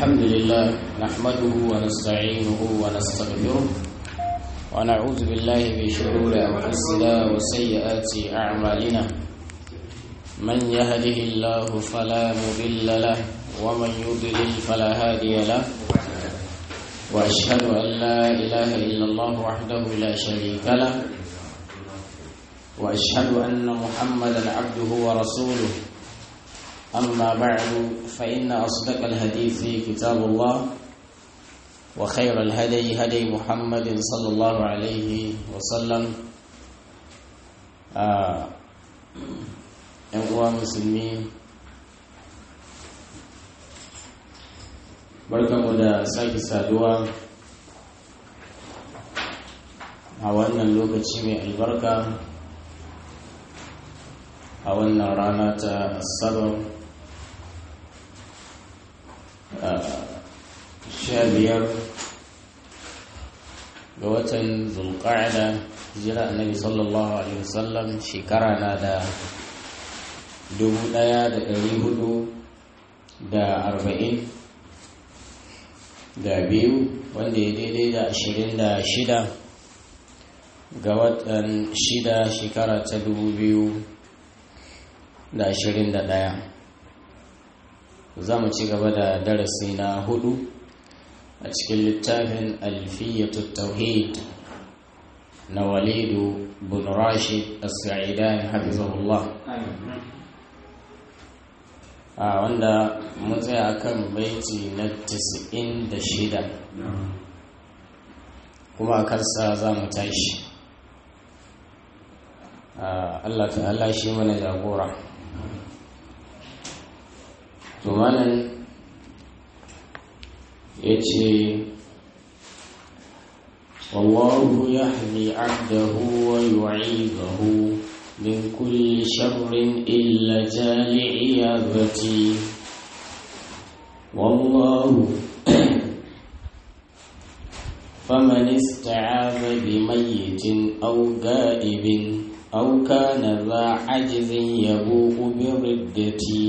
الحمد لله نحمده ونستعينه ونستغفره ونعوذ بالله من شرور أنفسنا وسيئات أعمالنا من يهده الله فلا مضل له ومن يضلل فلا هادي له وأشهد أن لا إله إلا الله وحده لا شريك له وأشهد أن محمدا عبده ورسوله أما بعد فإن أصدق الحديث كتاب الله وخير الهدي هدي محمد صلى الله عليه وسلم ‘yan uwa musulmi barkanmu da sake saduwa a wannan lokaci mai albarka a wannan rana ta asabar sha biyar ga watan zulqa'ada jira annabi sallallahu alaihi wasallam shekara na da dubu daya da dari hudu da arba'in da biyu wanda ya daidai da ashirin da shida ga watan shida shekara ta dubu biyu da ashirin da ɗaya za mu ci gaba da darasi na hudu a cikin littafin alfiyatu tauhid na walidu bin rashid as-sa'idan hafizahullah a wanda mun tsaya kan baiti na 96 kuma a kansa za mu tashi Allah ta'ala shi mana jagora to malam ya ce wallahu yahmi abdahu wa yu'idahu min kulli sharrin illa jali'i yabati wallahu فمن استعاذ بميت أو غائب أو كان ذا عجز يبوء بردتي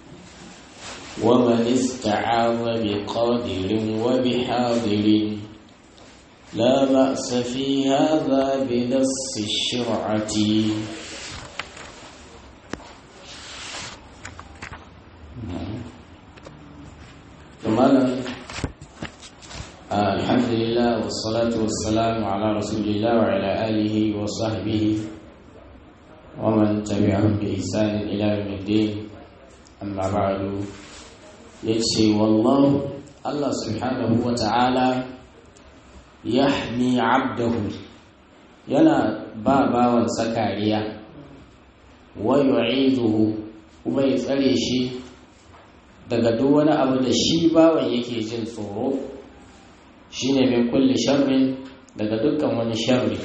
ومن استعاذ بقادر وبحاضر لا بأس في هذا بنص الشرعة كمالا الحمد لله والصلاة والسلام على رسول الله وعلى آله وصحبه ومن تبعهم بإحسان إلى يوم الدين أما بعد ya ce wallahu Allah subhanahu wa ta'ala ya abdahu yana ba bawansa kariya wa yu'iduhu kuma ya tsare shi daga duk wani abu da shi bawan yake jin tsoro shine min kulli sharrin daga dukkan wani sharri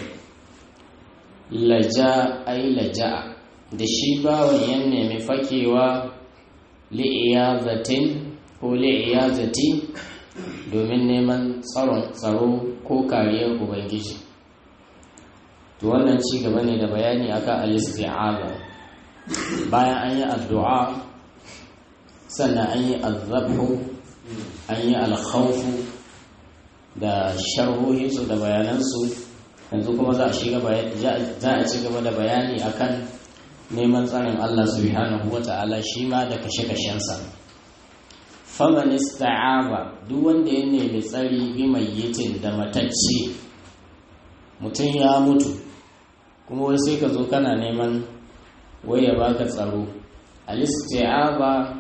laja ai laja'a da shi bawan ya nemi fakewa li'iyazatin ko li'iyazati domin neman tsaron tsaro ko kariyar ubangiji to wannan ci gaba ne da bayani akan al-isti'aza bayan an yi addu'a sannan an yi azabhu an yi alkhawfu da sharhohinsu da bayanansu yanzu kuma za a ci gaba da bayani akan neman tsarin Allah subhanahu wa ta'ala shi ma da kashe-kashensa faman ista'aba duk wanda ya nemi tsari bi mayyitin da matacce mutum ya mutu kuma wai sai ka zo kana neman waya baka tsaro al-isti'aba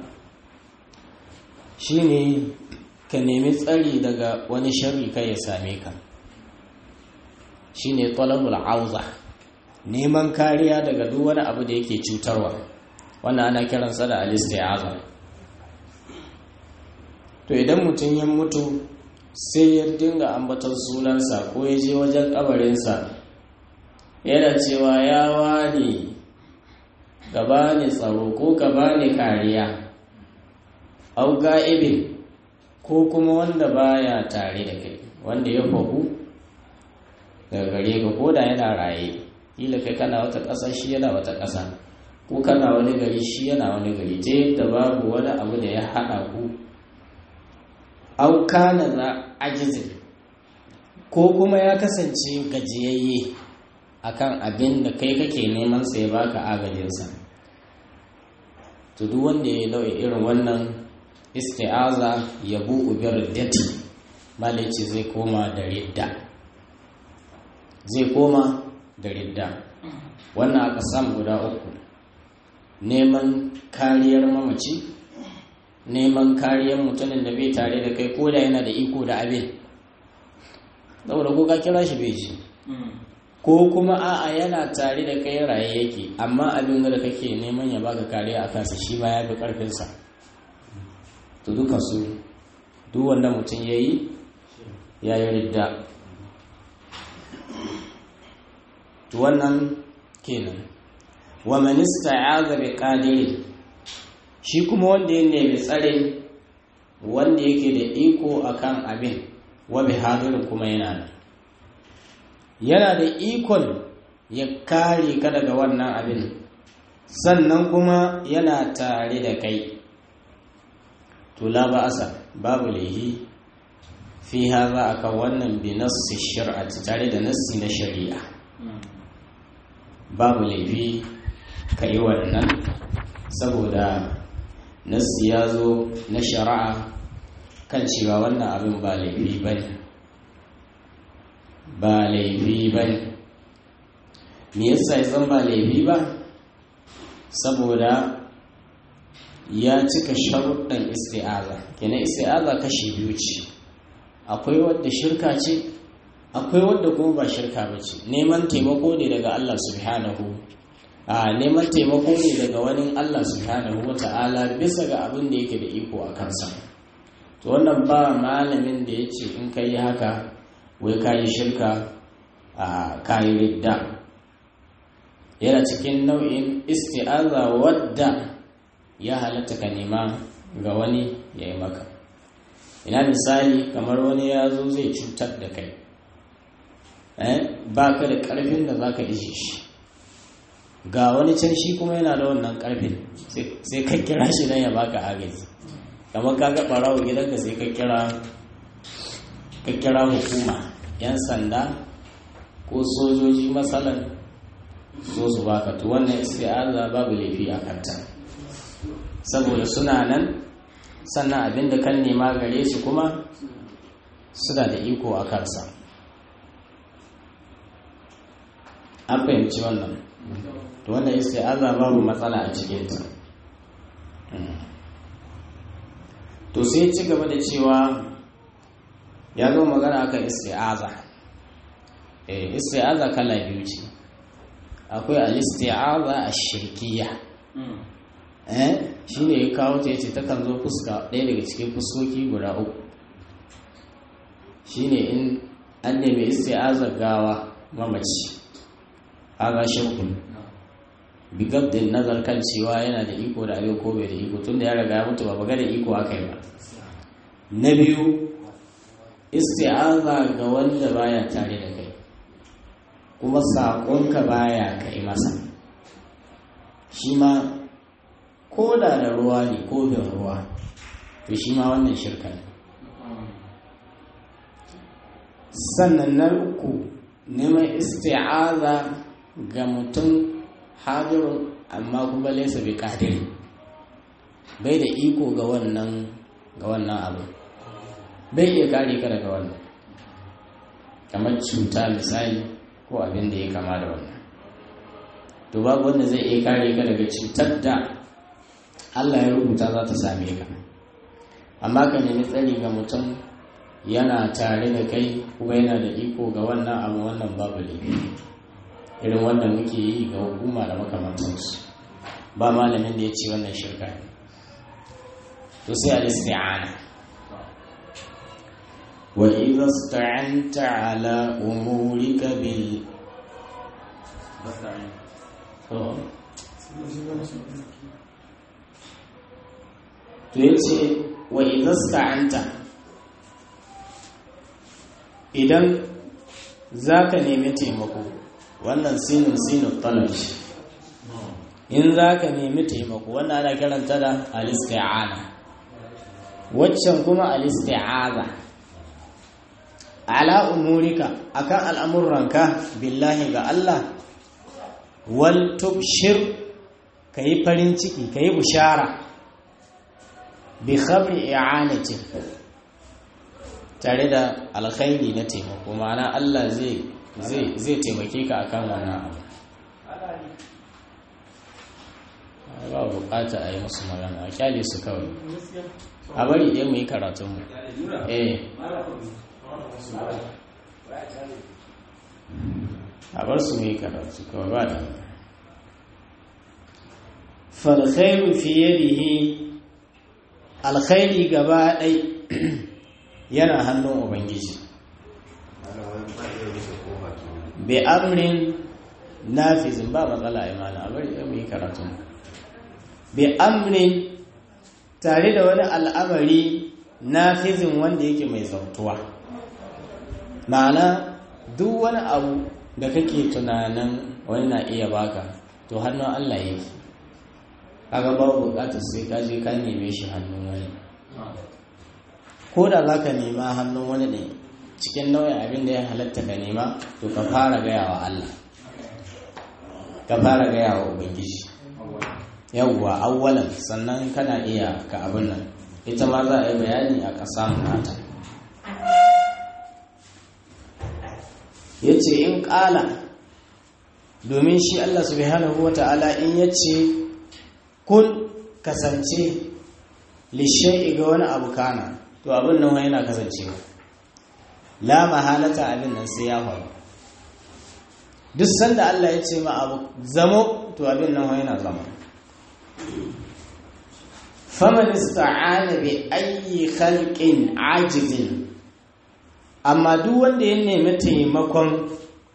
shine ka nemi tsari daga wani sharri kai ya same ka shine talabul auza neman kariya daga duk wani abu da yake cutarwa wannan ana kiransa da alistiaza to idan mutum ya mutu sai ya dinga ambaton sunansa ko ya je wajen kabarinsa yana cewa ya wani ka bani tsaro ko ka bani kariya au ga'ibin ko kuma wanda baya tare da kai wanda ya fahu daga gare ka ko da yana raye kila kai kana wata ƙasa shi yana wata ƙasa ko kana wani gari shi yana wani gari ta yadda babu wani abu da ya haɗa ku au kana za ajizin ko kuma ya kasance gajiyayye akan abin da kai kake neman sai baka agajinsa to duk wanda ya nau'i irin wannan isti'aza ya bu'u bi riddati malici zai koma da ridda zai koma da ridda wannan aka samu guda uku neman kariyar mamaci neman kariyar mutumin da bai tare da kai ko da yana da iko da abin saboda ko ka kira shi bai ji ko kuma a'a yana tare da kai raye yake amma abin da kake neman ya baka kariya a kansa shi ma ya fi karfinsa to duka su duk wanda mutum ya yi ya yi ridda to wannan kenan wa manista ya zabe kadiri shi kuma wanda ya nemi tsare wanda yake da iko akan abin wa bi hadirin kuma yana nan yana da ikon ya kare ka daga wannan abin sannan kuma yana tare da kai to la ba'asa babu laihi fi haza akan wannan bi nassi shari'ati tare da nassi na shari'a babu laifi ka yi wannan saboda nassi ya zo na shari'a kan cewa wannan abin ba laifi ba ne ba laifi ba ne me yasa ya zan ba laifi ba saboda ya cika sharuɗan isti'aza kenan isti'aza kashi biyu ce akwai wadda shirka ce akwai wadda kuma ba shirka ba ce neman taimako ne daga Allah subhanahu a neman taimako ne daga wani Allah subhanahu wa ta'ala bisa ga abin da yake da iko a kansa to wannan ba malamin da ya ce in ka yi haka wai ka yi shirka a kayi ridda yana cikin nau'in isti'aza wadda ya halatta ka nema ga wani ya yi maka ina misali kamar wani ya zo zai cutar da kai ba ka da ƙarfin da za ka ishe shi ga wani can shi kuma yana da wannan ƙarfin sai ka kira shi don ya baka agaji kamar ka ga ɓarawo gidanka sai ka kira ka kira hukuma 'yan sanda ko sojoji matsalan so su baka to wannan isti'aza babu laifi a kanta saboda suna nan sannan abinda kan nema gare su kuma suna da iko a kansa an fahimci wannan to wannan isti'aza babu matsala a cikinta to sai ci gaba da cewa ya zo magana akan isti'aza eh isti'aza kala biyu ce akwai al-isti'aza ash-shirkiyya eh shine ya kawo ta yace takan zo fuska ɗaya daga cikin fuskoki guda uku shine in an nemi isti'aza gawa mamaci aga shirkun bigab din nazar kan cewa yana da iko da abin ko bai da iko tunda ya riga ya mutu ba baga da iko aka yi ba na biyu isti'aza ga wanda baya tare da kai kuma saƙonka baya kai masa shi ma ko da da ruwa ne kofin ruwa to shi ma wannan shirka ne sannan na uku neman isti'aza ga mutum hadirun amma kuma laisa bi kadiri bai da iko ga wannan ga wannan abu bai iya kare ka daga wannan kamar cuta misali ko abin da ya kama da wannan to babu wanda zai iya kare ka daga cutar da Allah ya rubuta za ta same ka amma ka nemi tsari ga mutum yana tare da kai kuma yana da iko ga wannan abu wannan babu laifi irin wanda muke yi ga hukuma da makamantansu ba malamin da ya ce wannan shirka ne to sai al-isti'ana wa idza ista'anta ala umurika bil to yace wa idza ista'anta idan zaka nemi taimako wannan sinin sinin talabi in za ka nemi taimako wannan ana kiranta da alisti'ana waccan kuma al-isti'aza ala umurika akan al'amuranka billahi ga Allah wal tubshir kayi farin ciki kayi bushara bi khabri i'anati tare da alkhairi na taimako ma'ana Allah zai zai zai taimake ka akan wannan abu ba bukata a yi musu magana a kyale su kawai a bari ɗaya mu yi karatunmu eh a bar su mu yi karatu kawai ba da falkhairu fiye dihi alkhairi gaba ɗai yana hannun ubangiji bi amrin nafizin ba matsala imana a bari ɗaya mu yi karatunmu bi amrin tare da wani al'amari nafizin wanda yake mai zautuwa ma'ana duk wani abu da kake tunanin wani na iya baka to hannun Allah yake kaga babu bukatar sai ka je ka neme shi hannun wani ko da za ka nema hannun wani ne cikin nauyin abin da ya halatta ka nema to ka fara gaya wa Allah ka fara gaya wa ubangiji yawwa awwalan sannan kana iya ka abin nan ita ma za a yi bayani a ƙasa nata ya ce in ƙala domin shi Allah subhanahu wa ta'ala in ya ce kun kasance lishe ga wani abu kana to abin nan yana kasancewa la mahalata abin nan sai ya faru duk sanda Allah ya ce ma abu zamo to abin nan yana zama faman ista'ana bi ayyi khalqin ajizin amma duk wanda ya nemi taimakon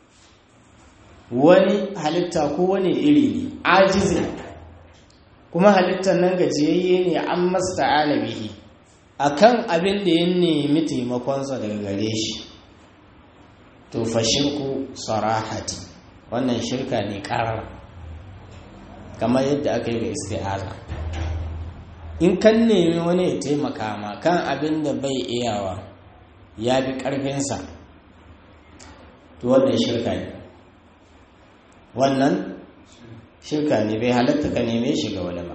wani halitta ko wani iri ne ajizin kuma halittar nan gajiyayye ne an masta'ana bihi akan abin da ya nemi taimakonsa daga gare shi to fa shirku sarahati wannan shirka ne karar kamar yadda aka yi ga isti'aza in kan nemi wani ya taimaka ma kan abin da bai iyawa ya fi ƙarfinsa to wannan shirka ne wannan shirka ne bai halatta ka neme shi ga wani ba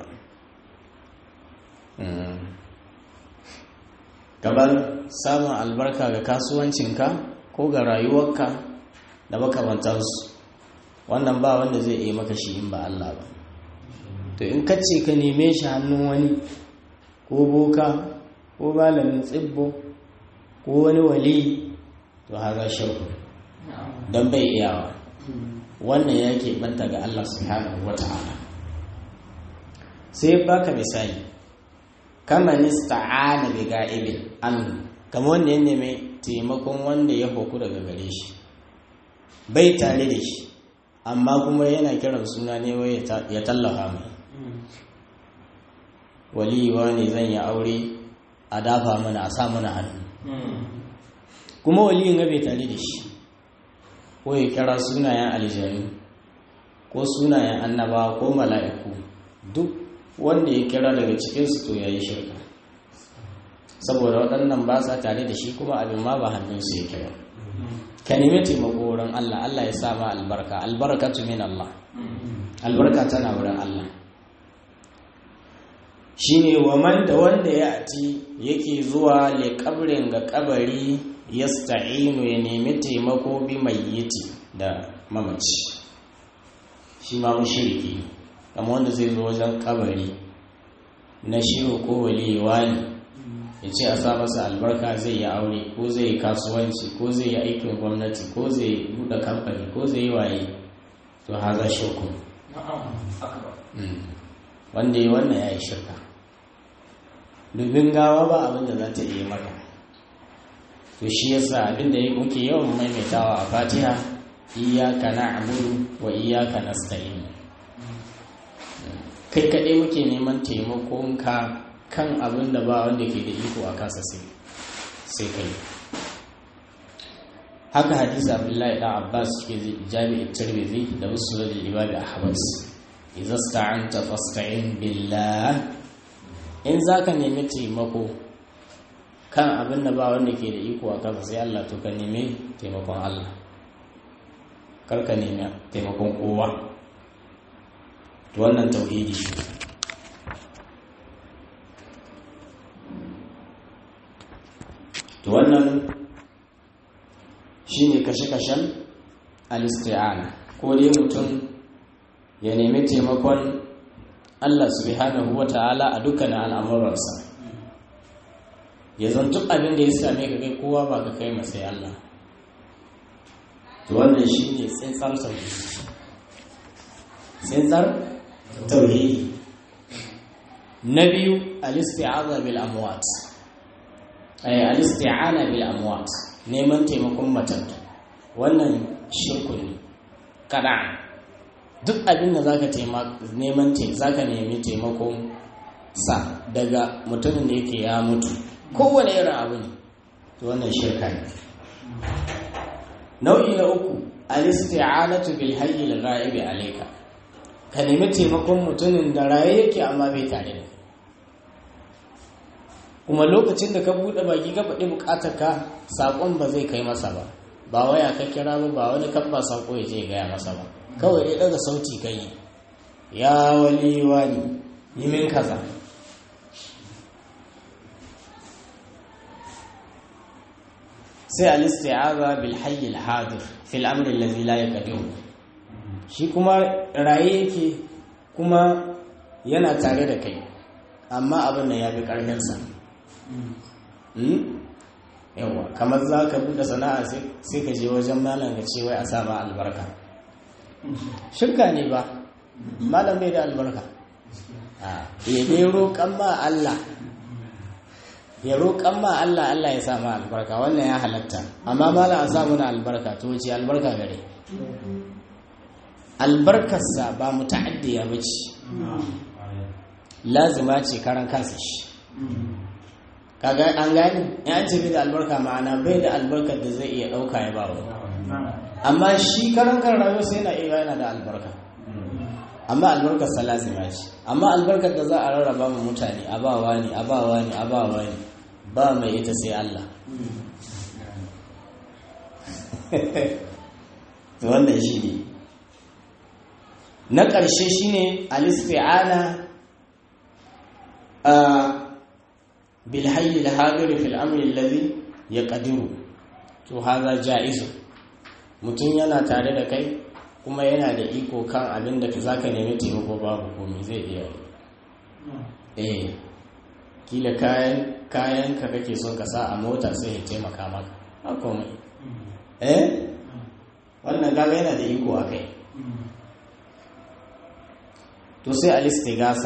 gabar samun albarka ga kasuwancinka ko ga rayuwarka da makamantarsu wannan ba wanda zai iya maka shi in ba Allah ba to in ka ce ka neme shi hannun wani ko boka ko malamin tsibbo ko wani wali to haza shirku don bai iyawa wannan ya banta ga Allah subhanahu wa ta'ala sai baka misali kama nista'ana bi ga'ibin an kama wanda ya neme taimakon wanda ya hoku daga gare shi bai tare da shi amma kuma yana kiran suna ne wai ya tallafa mai waliwa ne zan yi aure a dafa mana a sa mana hannu kuma waliyin ga bai tare da shi ko ya kira sunayen aljanu ko sunayen annaba ko mala'iku duk wanda ya kira daga cikinsu to ya yi shirka saboda waɗannan ba sa tare da shi kuma abin ma ba hannunsu ya kira ka nemi taimako wurin Allah Allah ya sa ma albarka albarkatu min Allah albarka tana wurin Allah shine waman da wanda ya ati yake zuwa le kabrin ga kabari yasta'inu ya nemi taimako bi mayyiti da mamaci shi ma mushriki kama wanda zai zo wajen kabari na shiru ko waliyewa ne ya ce a sa masa albarka zai yi aure ko zai yi kasuwanci ko zai yi aikin gwamnati ko zai buɗe kamfani ko zai yi waye to haza shirku wanda yi wannan ya yi shirka dubin gawa ba abin da za ta iya maka to shi yasa abin da muke yawan maimaitawa a fatiha iyaka na'budu wa iyaka nasta'in kai kaɗai muke neman taimakon ka kan abin da ba wanda ke da iko a kasa sai kai haka hadisi abdullahi dan abbas ke jami'in tirmidhi da musulun imami ahmad idza sta'anta fasta'in billah in zaka nemi taimako kan abin da ba wanda ke da iko a kansa sai Allah to ka nemi taimakon Allah kar ka nemi taimakon kowa to wannan tauhidi to wannan shine kashe-kashen al-isti'ana ko dai mutum ya nemi taimakon Allah subhanahu wata'ala a dukkanin al'amuransa ya zantu abin da ya same ka kai kowa ba ka kai masai Allah to wannan shine tsintsar tauhidi tsintsar tauhidi na biyu al-isti'aza bil amwat ay al-isti'ana bil amwat neman taimakon matattu wannan shirku ne kada duk abin da zaka neman zaka nemi taimakon sa daga mutumin da yake ya mutu kowane irin abu ne to wannan shirka ne nau'i na uku al-isti'anatu bil hayy al-ghaib alayka ka nemi taimakon mutumin da raye yake amma bai tare da kuma lokacin da ka buɗe baki ka faɗi buƙatar ka saƙon ba zai kai masa ba ba waya ka kira ba ba wani kabba saƙo ya je gaya masa ba kawai dai daga sauti ka yi ya wali wani yi min kaza sai al-isti'aza bil hayy al hadir fil amr alladhi la yaqdiru shi kuma raye yake kuma yana tare da kai amma abin da ya fi ƙarfinsa yawa kamar za ka buɗe sana'a sai ka je wajen malam ka ce wai a sa ma albarka shirka ne ba malam bai da albarka ya dai roƙon ma Allah ya roƙon ma Allah Allah ya sa ma albarka wannan ya halatta amma malam a sa muna albarka to wuce albarka gare albarkarsa ba muta'addiya ba ce lazima ce karan kansa shi kaga an gani ya ce bai da albarka ma'ana bai da albarkar da zai iya ɗauka ya ba wani amma shi karan kan rayuwarsa yana iya yana da albarka amma albarkar sa lazima ce amma albarkar da za a rarraba mu mutane a ba wani a ba wani a ba wani ba mai ita sai Allah wannan shi ne na ƙarshe shine al-isti'ana بالحي الحاضر في الامر الذي يقدر to haza ja'izu mutum yana tare da kai kuma yana da iko kan abin da za ka nemi taimako babu komai zai iya eh kila kayan kayan ka kake son ka sa a mota sai ya taimaka maka ba komai eh wannan gaga yana da iko a kai to sai al-istigasa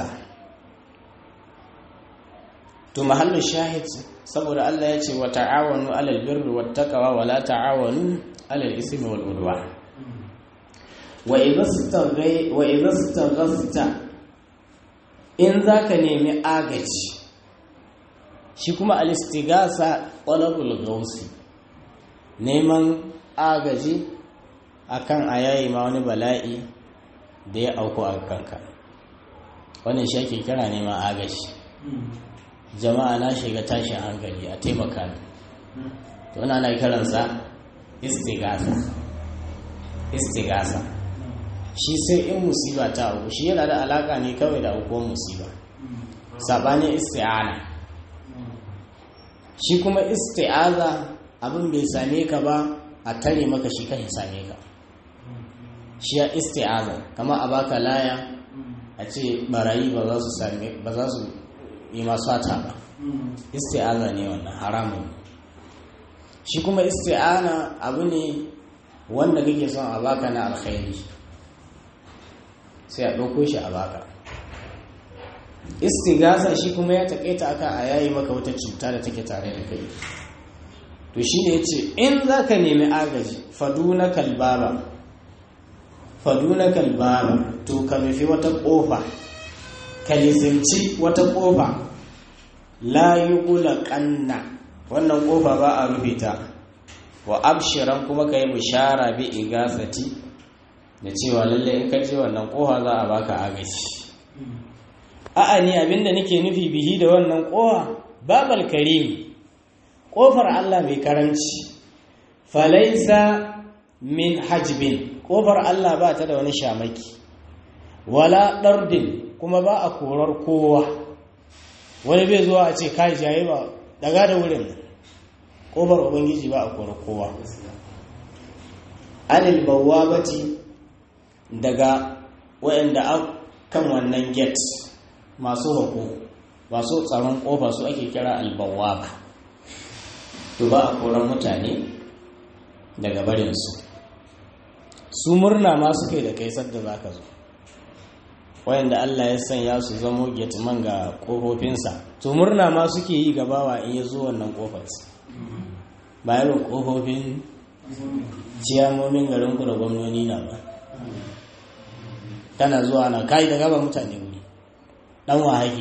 to mahallin shahid saboda Allah ya ce wa ta'awanu alal birri wat taqwa wa la ta'awanu alal ismi wal udwan wa idhastaghay wa idhastaghasta in zaka nemi agaji shi kuma al-istigasa talabul gausi neman agaji akan ayayi ma wani bala'i da ya auku a kanka wannan shi ake kira neman agaji jama'a na shiga tashin hankali a taimaka ni to ina na kiransa istigasa istigasa shi sai in musiba ta auku shi yana da alaka ne kawai da aukuwar musiba sabanin isti'ana shi kuma isti'aza abin bai same ka ba a tare maka shi kan same ka shi ya isti'aza kama a baka laya a ce barayi ba za su same ba za su yi masu hata ba isti'ana ne wannan haramun shi kuma isti'ana abu ne wanda kake son a baka na alkhairi sai a ɗauko shi a baka istigasa shi kuma ya taƙaita aka a yayi maka wata cuta da take tare da kai to shi ne ya ce in za ka nemi agaji faduna kalbaba faduna kalbaba to ka nufi wata ƙofa ka lizinci wata ƙofa la yi ƙanna wannan ƙofa ba a rufe ta wa abshiran kuma ka yi bishara bi igasati da cewa lalle in ka je wannan ƙofa za a baka agaji a'a ne abinda nake nufi bihi da wannan ƙofa babal karimi ƙofar Allah mai karanci falaisa min hajbin ƙofar Allah ba ta da wani shamaki wala ɗardin kuma ba a korar kowa wani bai zuwa a ce kai jaye ba daga da wurin ƙofar ubangiji ba a korar kowa anil bawwabati daga waɗanda kan wannan gate masu hako masu tsaron ƙofa su ake kira albawwaba to ba a koran mutane daga barinsu su murna ma suke da kai sadda za ka zo wayanda Allah ya sanya su zamo getman ga ƙofofinsa to murna ma suke yi gabawa in ya zo wannan ƙofarsa ba irin ƙofofin ciyamomin garinku da gwamnoni na ba tana zuwa na kai da gaba mutane wuri dan wahaki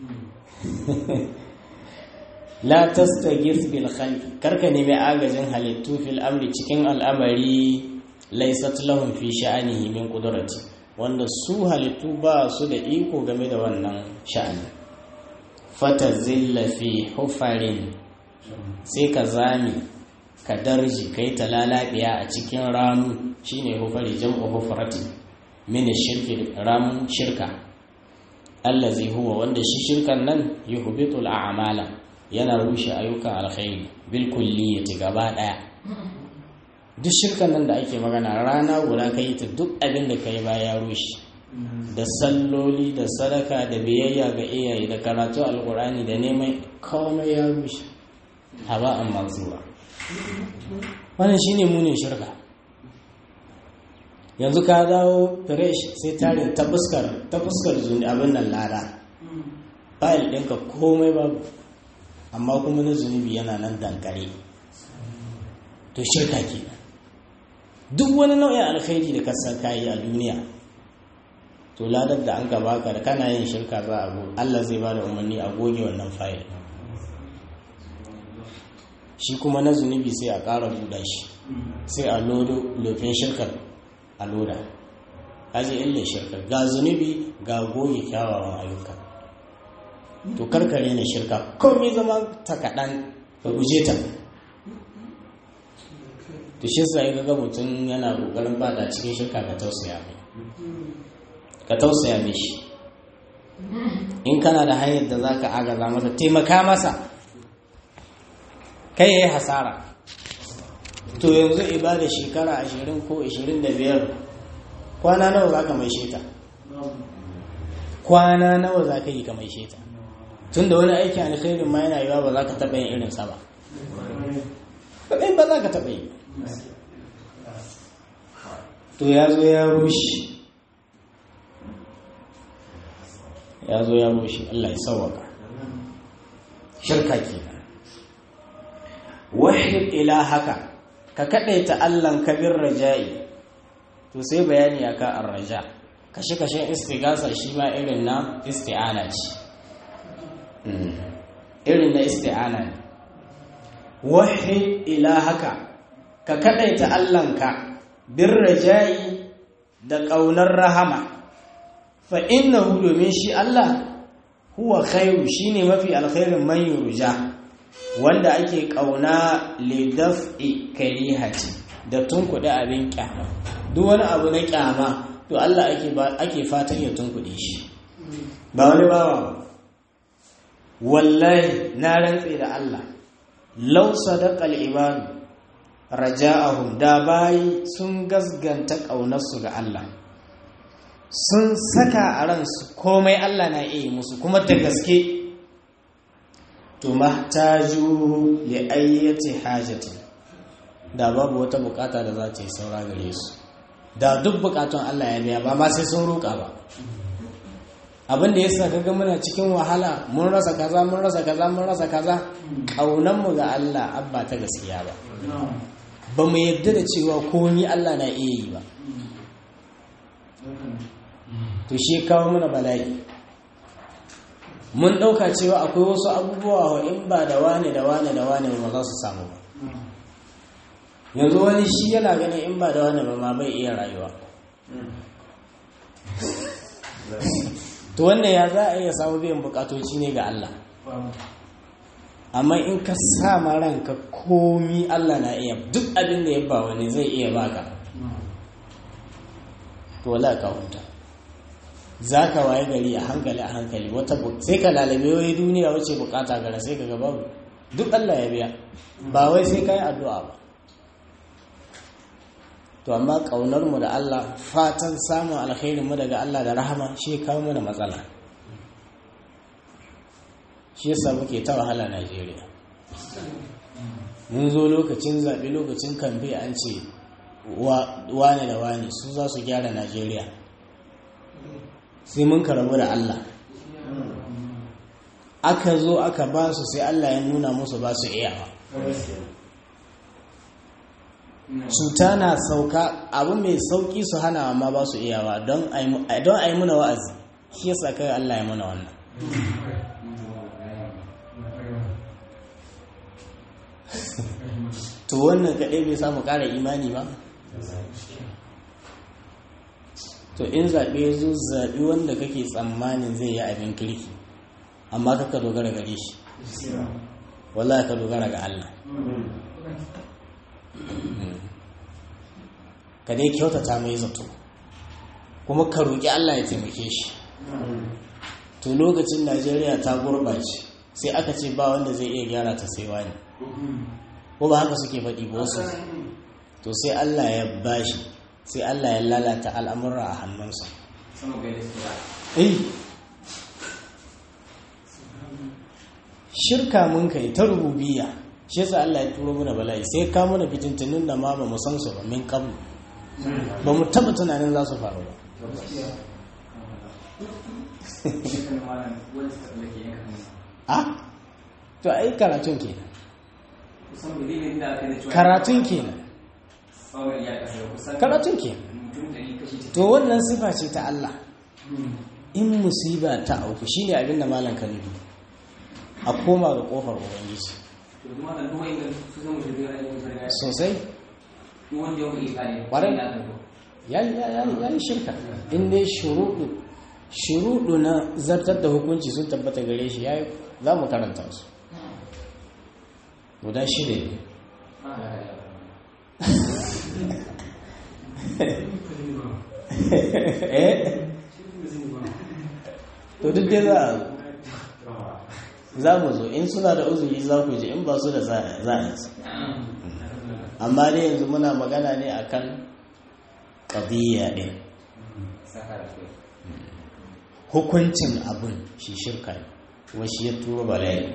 la tastaghith bil khalq karka nemi agajin halittu fil amri cikin al'amari laysat lahum fi sha'anihi min qudrati wanda su halittu ba su da iko game da wannan sha'ani fatazilla fi hufarin sai ka zami ka darji kai ta lalabiya a cikin ramu shine hufari jam'u hufrati min shirki ramun shirka allazi huwa wanda shi shirkan nan yuhbitu al'amala yana rushe ayyukan alkhairi bil kulliyati gaba daya duk shirkan nan da ake magana rana guda kai ta duk abin da kai ba ya rushe da salloli da sadaka da biyayya ga iyaye da karatu alkurani da neman komai ya rushe haba an mansura wannan shine munin shirka yanzu ka dawo fresh sai tarin ta fuskar ta fuskar abin nan lada fayil ɗinka komai babu amma kuma na zunubi yana nan dankare to shirka ke duk wani nau'in alkhairi da kasar kayi a duniya to ladar da an ka baka da kana yin shirka za a goge Allah zai ba da umarni a goge wannan fayil shi kuma na zunubi sai a ƙara buɗa shi sai a lodo lofin shirkar a loda kaji illa shirka ga zunubi ga goge kyawawan ayyuka to karkare na shirka komai zama ta kaɗan ka guje ta to shi sa ga mutum yana ƙoƙarin bada cikin shirka ka tausaya mai ka tausaya mai shi in kana da hanyar da za ka agaza masa taimaka masa kai ya yi hasara to yanzu ibada shekara ashirin ko ashirin da biyar kwana nawa za ka mai sheta kwana nawa za ka yi ka mai sheta tun da wani aiki alkhairin ma yana yiwa ba za ka taɓa yin irinsa ba ba za ka taɓa yi to ya zo ya rushe ya zo ya rushe Allah ya sauwaka shirka ke wahid ila haka ka kaɗaita Allahn kabir raja'i to sai bayani ya ka raja kashe-kashen istigasa shi ma irin na isti'ana ce irin na isti'ana ne wahid ila haka ka kaɗaita Allahnka bin raja'i da ƙaunar rahama fa innahu domin shi Allah huwa khairu shine mafi alkhairin man yurja wanda ake kauna lidaf'i karihati da tunkuɗe abin kyama duk wani abu na kyama to Allah ake ake fatan ya tunkuɗe shi ba wani bawa ba wallahi na rantse da Allah law sadaqal ibadu raja'ahum da bayi sun gasganta ƙaunarsu ga Allah sun saka a ransu komai Allah na iya musu kuma da gaske to mahtaju li ayyati hajati da babu wata bukata da za ta yi saura gare su da duk bukatun Allah ya biya ba ma sai sun roƙa ba abin da yasa kaga muna cikin wahala mun rasa kaza mun rasa kaza mun rasa kaza kaunan mu ga Allah abba ta gaskiya ba ba mu yadda da cewa komi Allah na iya yi ba to shi kawo mana bala'i mun ɗauka cewa akwai wasu abubuwa wa in ba da wane da wane da wane ba za su samu ba yanzu wani shi yana ganin in ba da wane ba ma bai iya rayuwa to wannan ya za a iya samu biyan bukatoci ne ga Allah amma in ka sa ma ranka komi Allah na iya duk abin da ya ba wani zai iya baka to wala ka huta za ka waye gari a hankali a hankali wata sai ka lalabe wai duniya wace bukata gara sai ka ga babu duk Allah ya biya ba wai sai ka yi addu'a ba to amma kaunar mu da Allah fatan samun alkhairin mu daga Allah da rahama shi ya kawo mana matsala shi yasa muke ta wahala Najeriya mun zo lokacin zaɓe lokacin kamfe an ce wane da wane su za su gyara Najeriya sai mun karabu da Allah aka zo aka ba su sai Allah ya nuna musu ba su iyawa cuta na sauka abu mai sauki su hana amma ba su iyawa don a yi muna wa'azi shi yasa kai Allah ya muna wannan to wannan kaɗai bai samu ƙara imani ba to in zaɓe ya zo zaɓi wanda kake tsammanin zai yi abin kirki amma kaka dogara gare shi wallahi ka dogara ga Allah ka dai kyautata mai zato kuma ka roƙi Allah ya taimake shi to lokacin Najeriya ta gurɓace sai aka ce ba wanda zai iya gyara ta sai wani ko ba haka suke faɗi ba wasu to sai Allah ya bashi sai Allah ya lalata al'amura a hannunsa shirka mun kai ta rububiya shi yasa Allah ya turo mana bala'i sai ka mana fitintunin da ma ba mu san su ba min qablu ba mu taba tunanin za su faru ba a to ai karatun kenan karatun kenan karatun kenan to wannan sifa ce ta Allah in musiba ta auku shine abin da malam kan a koma ga kofar ubangiji sosai ya yi shirka in dai shuruɗu shuruɗu na zartar da hukunci sun tabbata gare shi ya za mu karanta su guda shida ne to duk dai za a za mu zo in suna da uzuri za ku ji in ba su da za a yi amma dai yanzu muna magana ne akan ƙadiyya ɗin hukuncin abin shi shirka ne kuma shi ya turo bala'i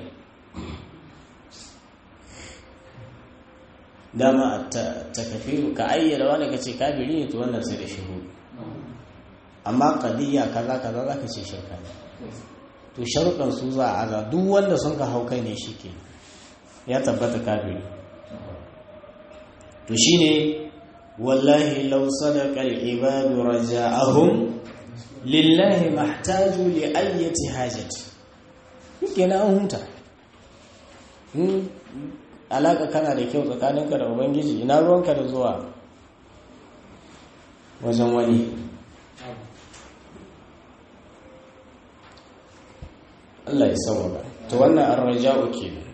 dama a takafiru ka ayyana wani ka ce kafiri ne to wannan sai da shiru amma ƙadiyya kaza kaza za ka ce shirka ne to sharuɗan su za a aza duk wanda sun ka hau kai ne shi ke ya tabbata kafiri to shi ne wallahi lau sadaqal ibadu raja'ahum lillahi mahtaju li ayyati hajati yake na hunta in alaka kana da kyau tsakaninka da ubangiji ina ruwanka da zuwa wajen wani Allah ya sauwaka to wannan arraja'u kenan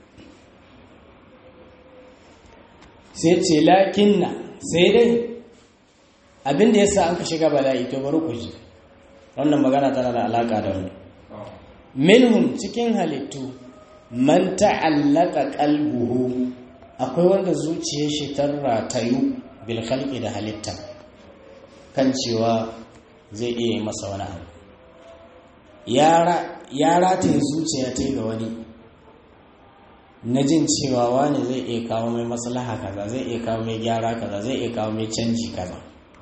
sai ce lakinna sai dai abinda yasa an ka shiga bala'i to bari ku ji wannan magana tana da alaka da wani minhum cikin halittu man ta'allaka qalbuhu akwai wanda zuciyar shi ta ratayu bil khalqi da halitta kan cewa zai iya yi masa wani abu ya rataye zuciya ta ga wani na jin cewa wani zai iya kawo mai maslaha kaza zai iya kawo mai gyara kaza zai iya kawo mai canji kaza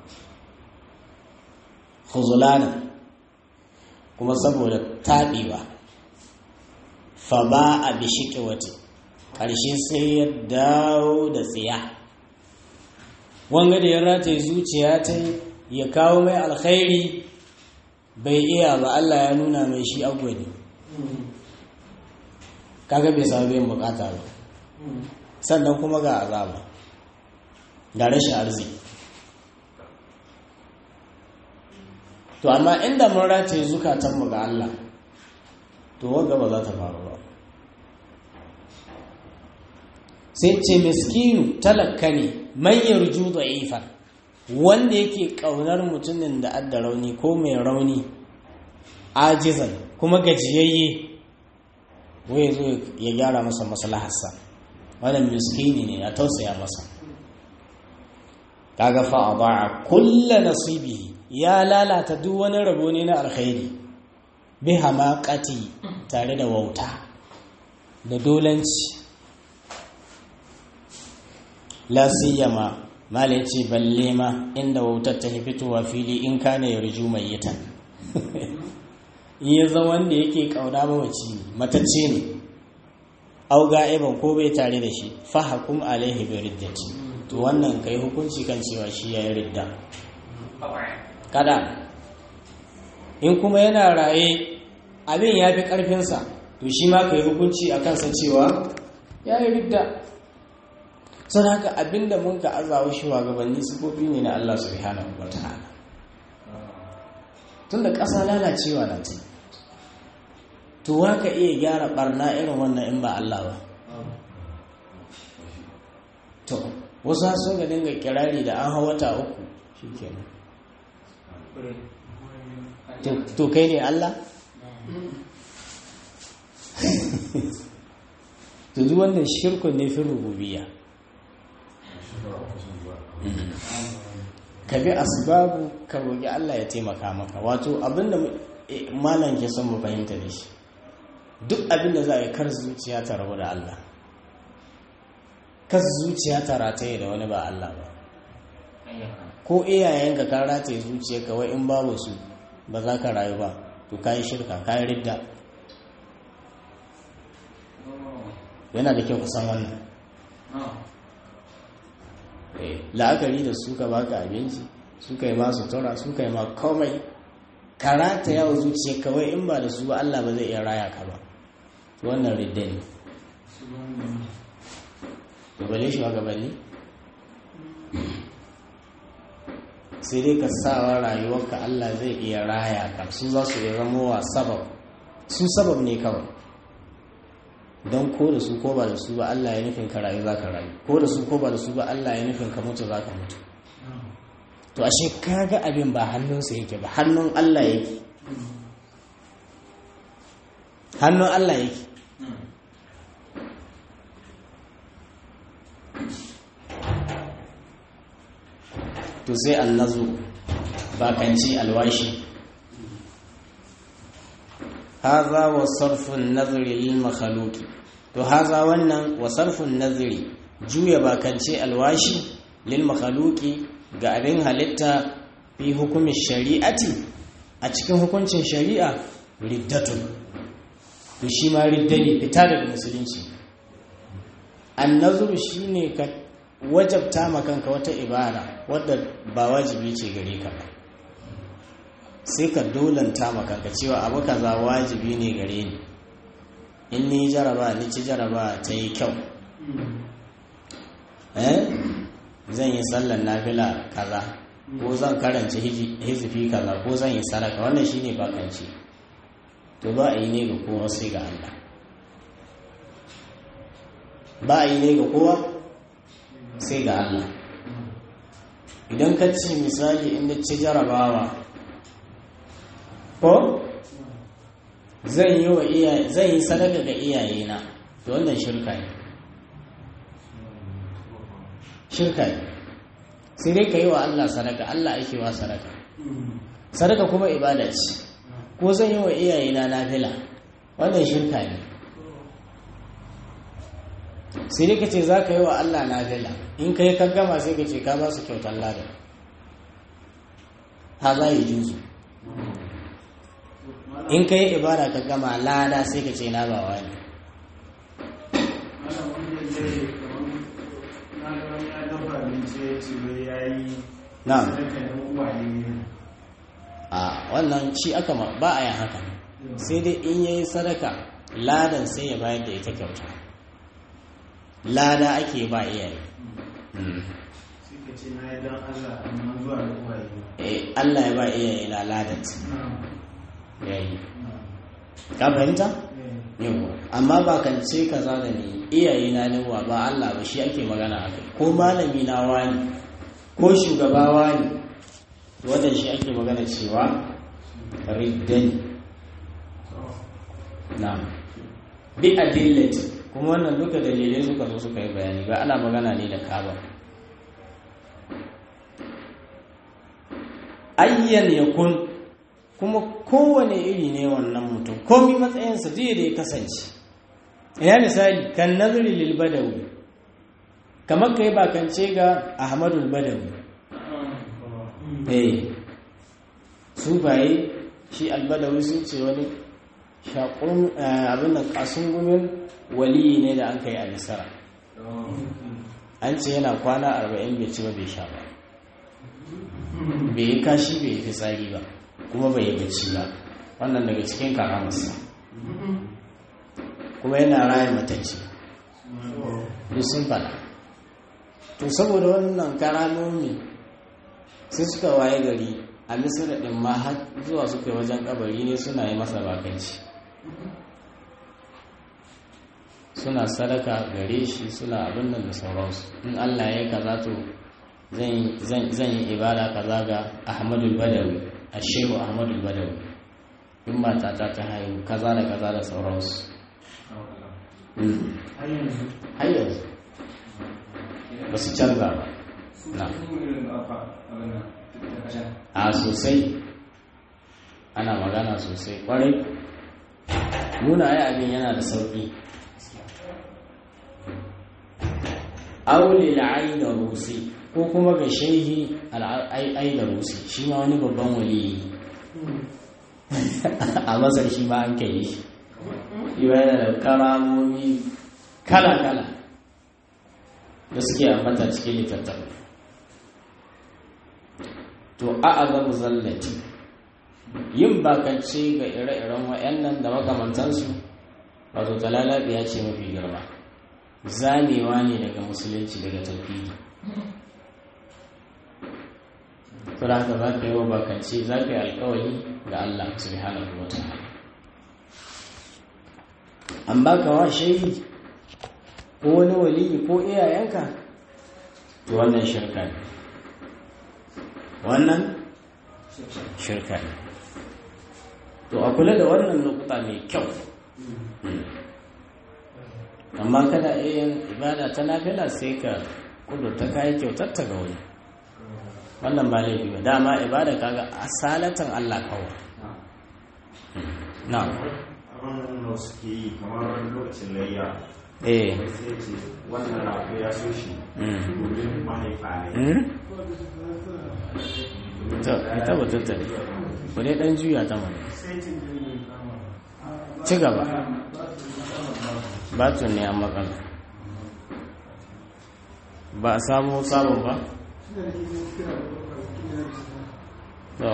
huzulana kuma saboda taɓewa fa ba a bishike wata ƙarshe sai ya dawo da tsiya wanga da ya rataye zuciya ta ya kawo mai alkhairi bai iya ba Allah ya nuna mai shi agwani kaga bai samu biyan bukata ba sannan kuma ga azaba ga rashin arziki to amma inda mun rataye zukatanmu ga Allah to wanda ba za ta faru ba sai ce miskinu talakka ne man yarju da'ifan wanda yake kaunar mutumin da adda rauni ko mai rauni ajizan kuma gajiyayye wai zo ya gyara masa maslaharsa wannan miskini ne ya tausaya masa kaga fa adaa kullu nasibihi ya lalata duk wani rabo ne na alkhairi bi hamaqati tare da wauta da dolanci la siyama mala ce balle ma inda wautar ta fitowa fili in kana yarju mayyitan in ya zama wanda yake kauna mawaci ne matacce ne au ga'iban ko bai tare da shi fahakum alaihi bi riddati to wannan kai hukunci kan cewa shi yayi ridda kada in kuma yana raye abin ya fi karfinsa to shi ma kai hukunci a kansa cewa yayi ridda sun haka abinda mun ka azawa shugabanni sifofi ne na Allah subhanahu wa ta'ala tunda ƙasa lalacewa na ta to wa ka iya gyara barna irin wannan in ba Allah ba to wasu sun ga dinga kirari da an hau wata uku shikenan to kai ne Allah to duk wannan shirkun ne fi rububiyya ka bi asbabu ka roƙi Allah ya taimaka maka wato abinda malam ke son mu fahimta da shi duk abinda za a yi kar zuciya ta rabu da Allah kar zuciya ta rataye da wani ba Allah ba ko iyayenka ka rataye zuciya kawai in babu su ba za ka rayu ba to ka yi shirka ka yi ridda yana da kyau kusan wannan la'akari da suka baka abinci suka yi masu tura suka yi ma komai karata yawo zuciya kawai in ba da su ba Allah ba zai iya raya ka ba wannan ridda ne gabale shi gabanni sai dai ka sawa rayuwarka Allah zai iya raya ka su za su iya zama wa sabab su sabab ne kawai don ko da su ko ba da su ba Allah ya nufin ka rayu za ka rayu ko da su ko ba da su ba Allah ya nufin ka mutu za ka mutu to ashe kaga abin ba hannunsa yake ba hannun Allah yake hannun Allah yake to sai annazu bakanci alwashi haza wa sarfin nazari lil makhluqi to haza wannan wa sarfin nazari juya bakance alwashi lil makhluqi ga abin halitta fi hukumin shari'ati a cikin hukuncin shari'a riddatun to shi ma ridda ne fita daga musulunci annazuru shine ka wajabta ma kanka wata ibara wadda ba wajibi ce gare ka ba sai ka dolanta ma kanka cewa abu kaza wajibi ne gare ni in ni jaraba ni ci jaraba ta yi kyau eh zan yi sallar nafila kaza ko zan karanta hizifi kaza ko zan yi sadaka wannan shine bakanci to ba a yi ne ga kowa sai ga Allah ba a yi ne ga kowa sai ga Allah idan ka ce misali inda ci jarabawa ko zan yi wa iyaye zan yi sadaka ga iyayena to wannan shirka ne shirka ne sai dai ka yi wa Allah sadaka Allah ake wa sadaka sadaka kuma ibada ce ko zan yi wa iyayena nafila wannan shirka ne sai dai ka ce za ka yi wa Allah nafila in ka yi ka gama sai ka ce ka ba su kyautar lada ha za yi juzu in ka yi ibada ka gama lada sai ka ce na ba wani na a wannan shi aka ba a yin haka sai dai in yayi sadaka ladan sai ya bayar da ita kyauta lada ake ba iyaye Allah ya ba iyaye na ladan ya yi ka fahimta? yawa amma ba kan ce kaza da ni iyaye na ne wa ba Allah ba shi ake magana a kai ko malami na wani ko shugaba wani wannan shi ake magana cewa riddani na bi adillati kuma wannan duka dalilai suka zo suka yi bayani ba ana magana ne da kaba ayyan yakun kuma kowane iri ne wannan mutum komi matsayinsa zai da ya kasance ina misali kan nazari lil badawi kamar kai bakance ga ahmadul badawi eh su baye shi albadawi sun ce wani shakun abin da kasun gumin waliyi ne da an kai a misara an ce yana kwana arba'in bai ci ba bai sha ba bai yi kashi bai yi fitsari ba kuma bai yi bacci ba wannan daga cikin karamarsa kuma yana raya matacce duk sun fada to saboda wannan karamomi sai suka waye gari a misira ɗin ma har zuwa suka yi wajen kabari ne suna yi masa bakanci suna sadaka gare shi suna abin nan da sauransu in allah ya kaza to zan yi ibada kaza ga ahmadul badawi a shehu ahmadul badawi in matata ta haihu kaza da kaza da sauransu har yanzu ba su canza ba na a sosai ana magana sosai kwarai nuna ai abin yana da sauƙi aule la'ai da rusi ko kuma ga shehi al'ai da rusi shi ma wani babban waliyi a masar shi ma an kai shi yana da karamomi kala-kala da suke ambata cikin littattafai to a azabu zallati yin bakance ga ire-iren wa'annan da makamantansu wato talalabiya ce mafi girma zamewa ne daga musulunci daga tauhidi to da haka za ka yi wa bakance za ka yi alkawari ga Allah subhanahu wa ta'ala an baka wa shehi ko wani waliyi ko iyayenka to wannan shirka ne wannan shirka ne to a kula da wannan lokuta mai kyau amma kada yin ibada ta nafila sai ka kudurta kayi kyautar ta ga wani wannan ba laifi ba dama ibada kaga asalatan Allah kawai na abin da suke yi kamar lokacin layya eh sai ce wannan rago ya so shi Mm. domin mahaifa ne hmm? to ka tabbatar da ku dai dan juya ta mana ci gaba batun ne an matsala ba a samu sabon ba to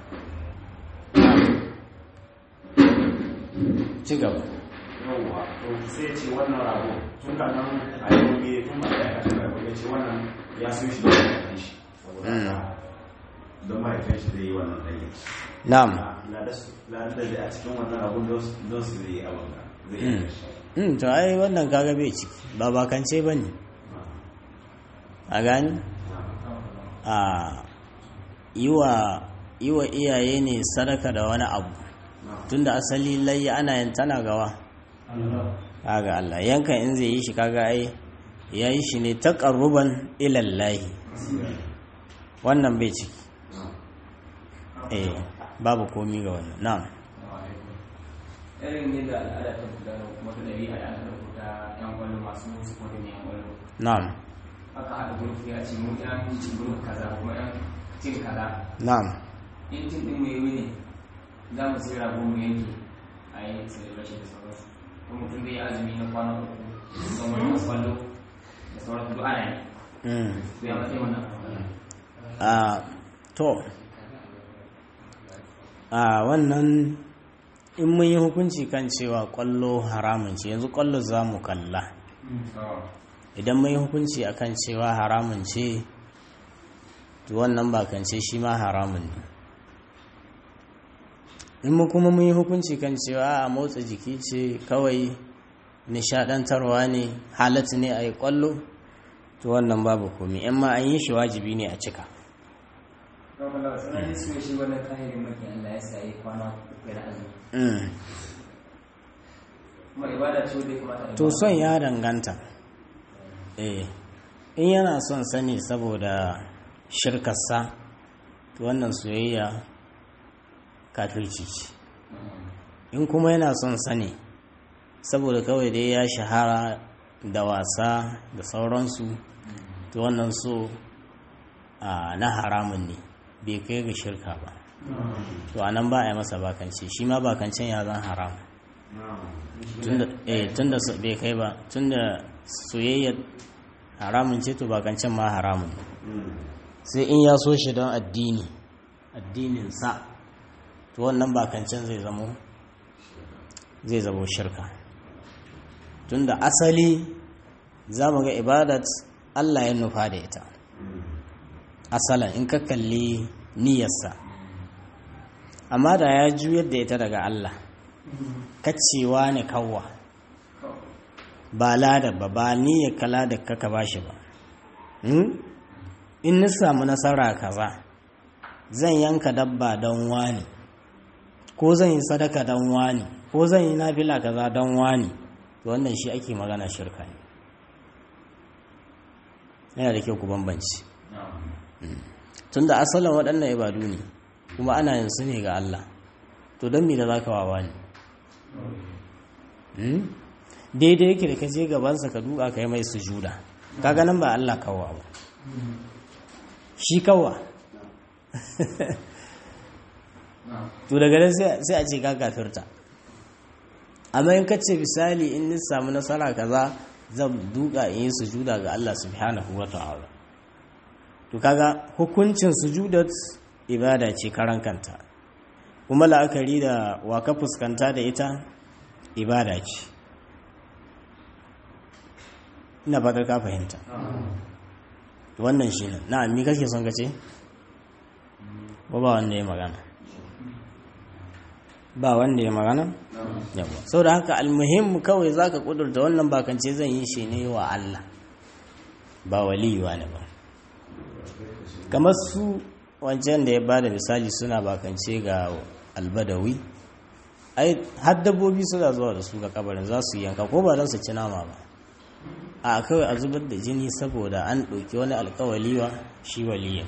ci gaba yawwa to sai ce wannan rago tun da nan a yi gobe tun ba ya kashe rago ya ce wannan ya so shi da mahaifin shi saboda haka don mahaifin shi zai yi wannan ɗaya na'am na da su na da a cikin wannan abun don su zai yi abin da zai yi da shi Mm, to ai wannan kaga bai ciki ba bakance ba ne a gani a yi wa yi wa iyaye ne sadaka da wani abu tunda asali layya ana yin tana gawa kaga Allah yanka in zai yi shi kaga ai ya yi shi ne taqarruban ila Allah wannan bai ciki eh babu komi ga wannan na'am irin yadda al'ada ta gudana kuma ta ɗabi'a da aka rubuta yan kwallo masu sporting yan kwallo na'am aka haɗa gurfi a ce mu yan cin gurfi kaza kuma yan cin kaza na'am in cin ɗin mai wuni za mu sai rago mu yanke a yi celebration da sauransu ko mutum zai yi azumi na kwana uku da sauran masu kwallo da sauransu duk ana yi mm. su ya matsayi wannan a to a wannan in mun yi hukunci kan cewa kwallo haramun ce yanzu kwallo za mu kalla idan mun yi hukunci akan cewa haramun ce to wannan bakance shi ma haramun ne in mu kuma mun yi hukunci kan cewa a motsa jiki ce kawai nishadantarwa ne halatta ne a yi kwallo to wannan babu komi in ma an yi shi wajibi ne a cika Rabbala sanar su shi wannan kahirin maki Allah ya sa yi kwana uku na azumi. Mm. Kuma ibada ce wanda ya kamata a yi to ba. son ya danganta eh in yana son sani saboda shirkarsa to wannan soyayya kafirci ce in kuma yana son sani saboda kawai dai ya shahara da wasa da sauransu to wannan so a na haramun ne bai kai ga shirka ba to a nan ba a yi masa bakance shi ma bakancen ya zan haram tunda eh tunda so- bai kai ba tunda soyayya haramun ce to bakancen ma haramun ne sai in ya so shi don addini addinin sa to wannan bakancen zai zamo zai zamo shirka tunda asali za mu ga ibadat Allah ya nufa da ita asalan in ka kalli niyyarsa amma da ya juyar da ita daga Allah kacewa ne kawwa ba lada ba ba niyyar kala da kaka bashi ba Hmm? in na samu nasara kaza zan yanka dabba don wani ko zan yi sadaka don wani ko zan yi nafila kaza don wani to wannan shi ake magana shirka ne yana da kyau ku bambanci tunda asalin waɗannan ibadu ne kuma ana yin su ne ga Allah to don me da za ka wawa ne Hmm? daidai yake da ka je gabansa ka duka ka yi mai sujuda kaga nan ba Allah kawwa ba shi kawwa to daga nan sai sai a ce ka kafirta amma in ka ce misali in ni samu nasara kaza zan duka in yi sujuda ga Allah subhanahu wa ta'ala to kaga hukuncin sujudat ibada ce karan kanta kuma la'akari da wa ka fuskanta da ita ibada ce ina fatar ka fahimta wannan shi ne na mi kake son kace ba ba wanda ya magana ba wanda ya magana yawa sau da haka almuhim kawai za ka kudurta wannan bakance zan yi shi ne wa Allah ba waliyuwa ne ba kamar su wancan da ya ba da misali suna bakance ga albadawi ai har dabbobi suna zuwa da su ga kabarin za su yanka ko ba don su ci nama ba a kawai a zubar da jini saboda an ɗauki wani alkawaliwa shi waliyin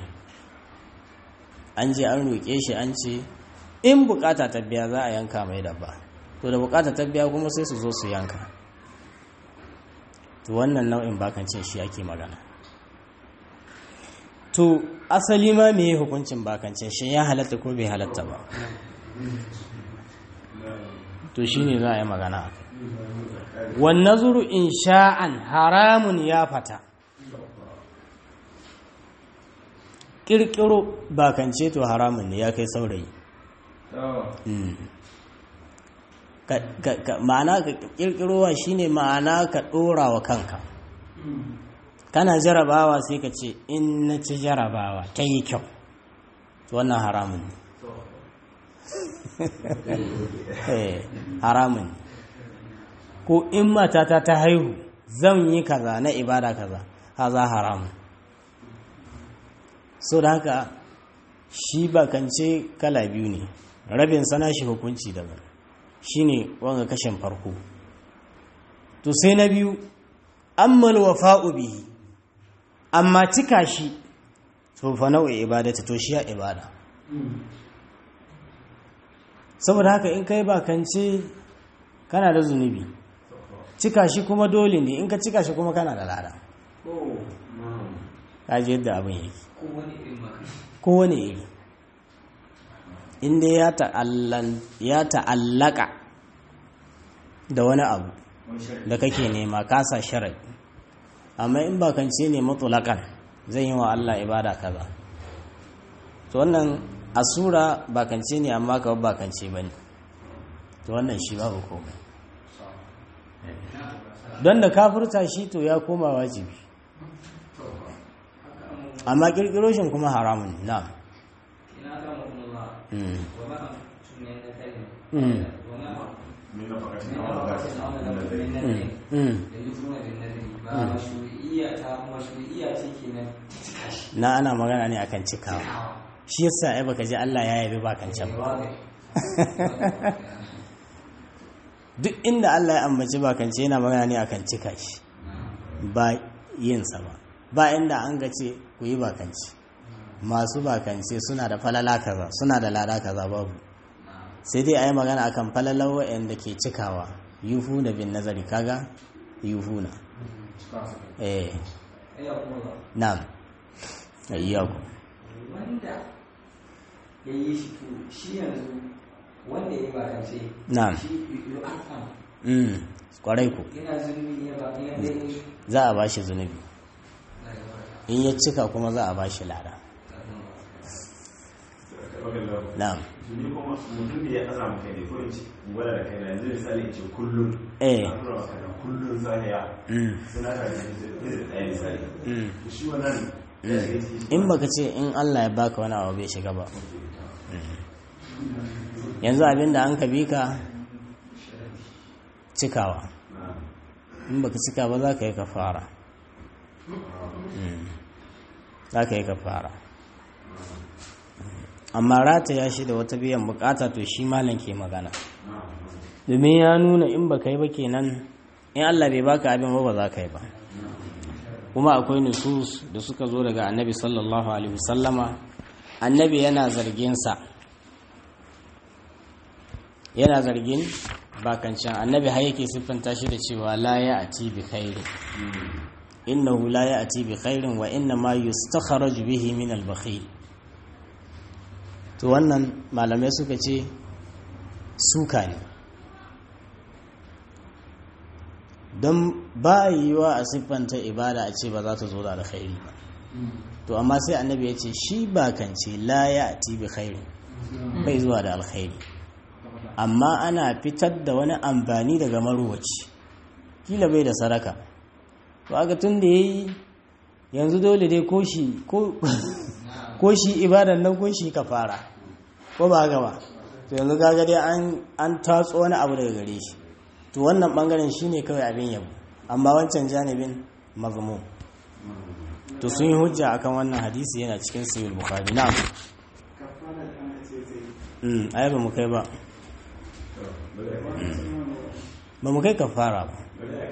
an je an roƙe shi an ce in bukata ta biya za a yanka mai dabba to da bukata ta biya kuma sai su zo su yanka to wannan nau'in bakancin shi ake magana to asali ma me hukuncin bakancin shi ya halatta ko bai halatta ba to shine za a yi magana a kai wannan zuru in sha'an haramun ya fata ƙirƙiro bakance to haramun ne ya kai saurayi Mm. Ka- ka- ka- ma'ana ka ƙirƙirowa shine ma'ana ka ɗora wa kanka kana jarabawa sai ka ce in na ci jarabawa ta yi kyau to wannan haramun ne Eh, haramun ne ko in matata ta haihu zan yi kaza na ibada kaza haza haramun so da haka shi bakance kala biyu ne rabin sana shi hukunci daban shine wanga kashin farko to sai na biyu ammal wafa'u bihi amma cika shi to fa nau'i ibadata to shi ya ibada saboda haka in kai bakance kana da zunubi cika shi kuma dole ne in ka cika shi kuma kana da lada kaji yadda abin yake kowane iri inda ya ta'allan ya ta'allaka da wani abu da kake nema kasa sharadi amma in bakance ne mutulakan zan yi wa Allah ibada kaza to wannan asura bakance ne amma ka bakance bane to wannan shi babu komai don da kafirta shi to ya koma wajibi amma kirkiro shi kuma haramun na ina ga mutum Allah mm. wa ma sunan da kalma Mm. wa ma me na fakacin ne na na fakacin fakacin na na wani zai da ne Mm. da yufuna bin nadri ba mashru'iyya ta mashru'iyya ce kenan cika shi na ana magana ne akan cikawa shi yasa ai baka ji Allah ya yabi bakancan ba duk inda Allah ya ambaci bakance yana magana ne akan cika shi ba yinsa ba ba inda an ga ce ku yi bakance masu bakance suna da falala kaza suna da lada kaza babu sai dai a yi magana akan falalar wa'anda ke cikawa yuhu da bin nazari kaga yuhu na eh ya kuma na'am ayyaku wanda ya yi shi to shi yanzu wanda ya yi bakance Na'am. shi yu'afam mm kwarai ku yana zunubi ya ba ya dai za a bashi zunubi in ya cika kuma za a bashi lada na'am ni kuma mutum da ya aza maka ne ko in ce gwada da kaina yanzu misali in ce kullum Eh. na tura maka da kullum zaniya mm suna da zai da ɗaya misali mm shi wannan ya shiga ciki in baka ce in Allah ya baka wani abu bai shiga ba yanzu abinda an ka bi ka cikawa in baka cika ba za ka yi kafara Mm. za ka yi kafara amma rata ya shi da wata biyan bukata to shi malam ke magana domin ya nuna in baka yi ba kenan in Allah bai baka abin ba ba za ka yi ba kuma akwai nusus da suka zo daga annabi sallallahu alaihi wasallama annabi yana zargin sa yana zargin bakancan annabi har yake siffanta shi da cewa la ya ati bi khairin innahu la ya ati bi khairin wa inna ma yustakhraj bihi min al bakhil to wannan malamai suka ce suka ne don ba a yi wa a siffanta ibada a ce ba za ta zo da alkhairi ba to amma sai annabi ya ce shi ba kan ce la ya ati bi khairi bai zuwa da alkhairi amma ana fitar da wani amfani daga maruwaci kila bai da saraka to aka tun da yayi yanzu dole dai ko shi ko ko shi ibadan nan ko shi kafara ko ba haka ba to yanzu kaga dai an an tatso wani abu daga gare shi to wannan bangaren shine kawai abin yabo amma wancan janibin mazmum to sun yi hujja akan wannan hadisi yana cikin sahih bukhari na'am mm ai ba mu kai ba ba mu kai kafara ba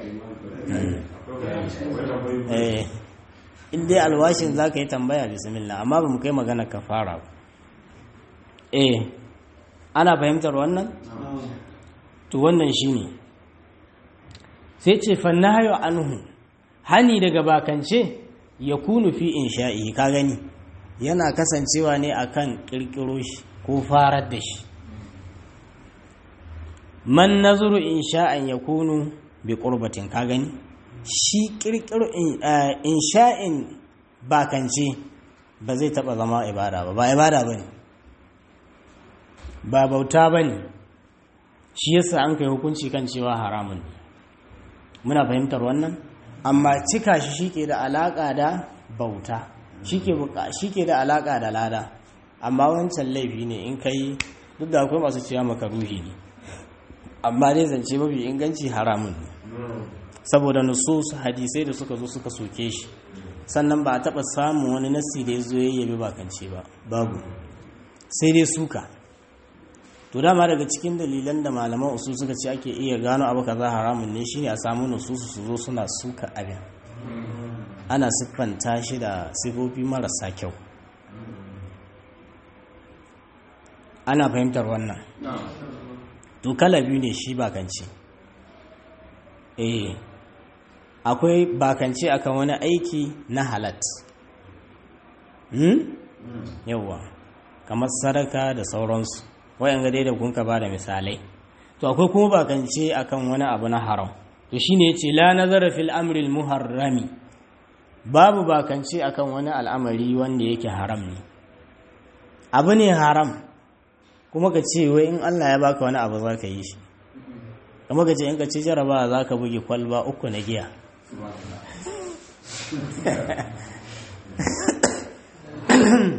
eh in dai alwashin za ka yi tambaya bismillah amma ba mu kai magana kafara ba eh ana fahimtar wannan to wannan shine sai ce fannahayo anhu hani daga bakance ya kunu fi insha'i ka gani yana kasancewa ne akan kirkiro shi ko farar da shi man nazuru insha'an ya kunu bi qurbatin ka gani shi kirkiro insha'in bakance ba zai taba zama ibada ba ba ibada bane ba bauta bane shi yasa an kai hukunci kan cewa haramun ne muna fahimtar wannan amma cika shi shike da alaka da bauta shike shike da alaka da lada amma wancan laifi ne in kai duk da akwai masu cewa makaruhi ne amma dai zance mafi inganci haramun ne saboda nusus hadisai da suka zo suka soke shi sannan ba a taɓa samun wani nasi da ya zo ya yabi bakance ba babu sai dai suka to dama daga cikin dalilan da malaman usul suka ce ake iya gano abu kaza haramun ne shine a samu nususu su zo suna suka abin ana siffanta shi da sifofi marasa kyau ana fahimtar wannan to kala biyu ne shi bakance eh akwai bakance akan wani aiki na halat hmm? yawwa kamar sadaka da sauransu wayan ga dai da kun ka ba da misalai to akwai kuma bakance akan wani abu na haram to shine yace la nazara fil amri al muharrami babu bakance akan wani al'amari wanda yake haram ne abu ne haram kuma ka ce wai in Allah ya baka wani abu za ka yi shi kuma ka ce in ka ci jaraba za ka buge kwalba uku na giya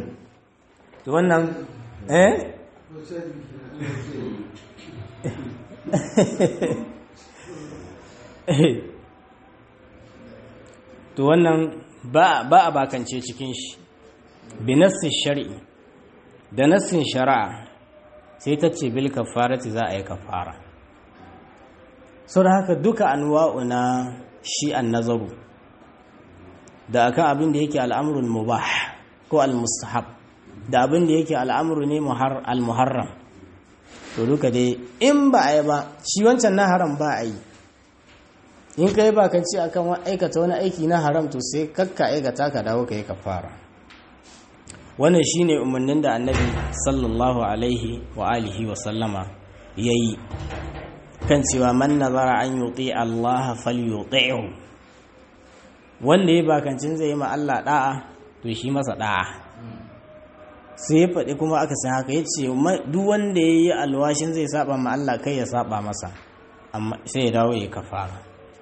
to wannan eh to wannan ba a bakance cikin shi bi nassin shari'i da nassin shari'a sai ta ce bil kafarati za a yi kafara sau da haka duka anwa'u na shi an nazaru da akan abin da yake al'amurin mubah ko al-mustahab da abin da yake al'amuru ne al-muharram to duka dai in ba a yi ba shi wancan na haram ba a yi in ka yi bakanci akan aikata wani aiki na haram to sai kakka aikata ka dawo ka yi kafara wannan shine umarnin da annabi sallallahu alaihi wa alihi wa sallama ya yi kan cewa man nazara an yuti Allah falyuti'hu wanda ya bakancin zai yi ma Allah da'a to shi masa da'a sai ya faɗi kuma aka san haka ya ce duk wanda ya yi alwashin zai saba ma Allah kai ya saba masa amma sai ya dawo ya kafara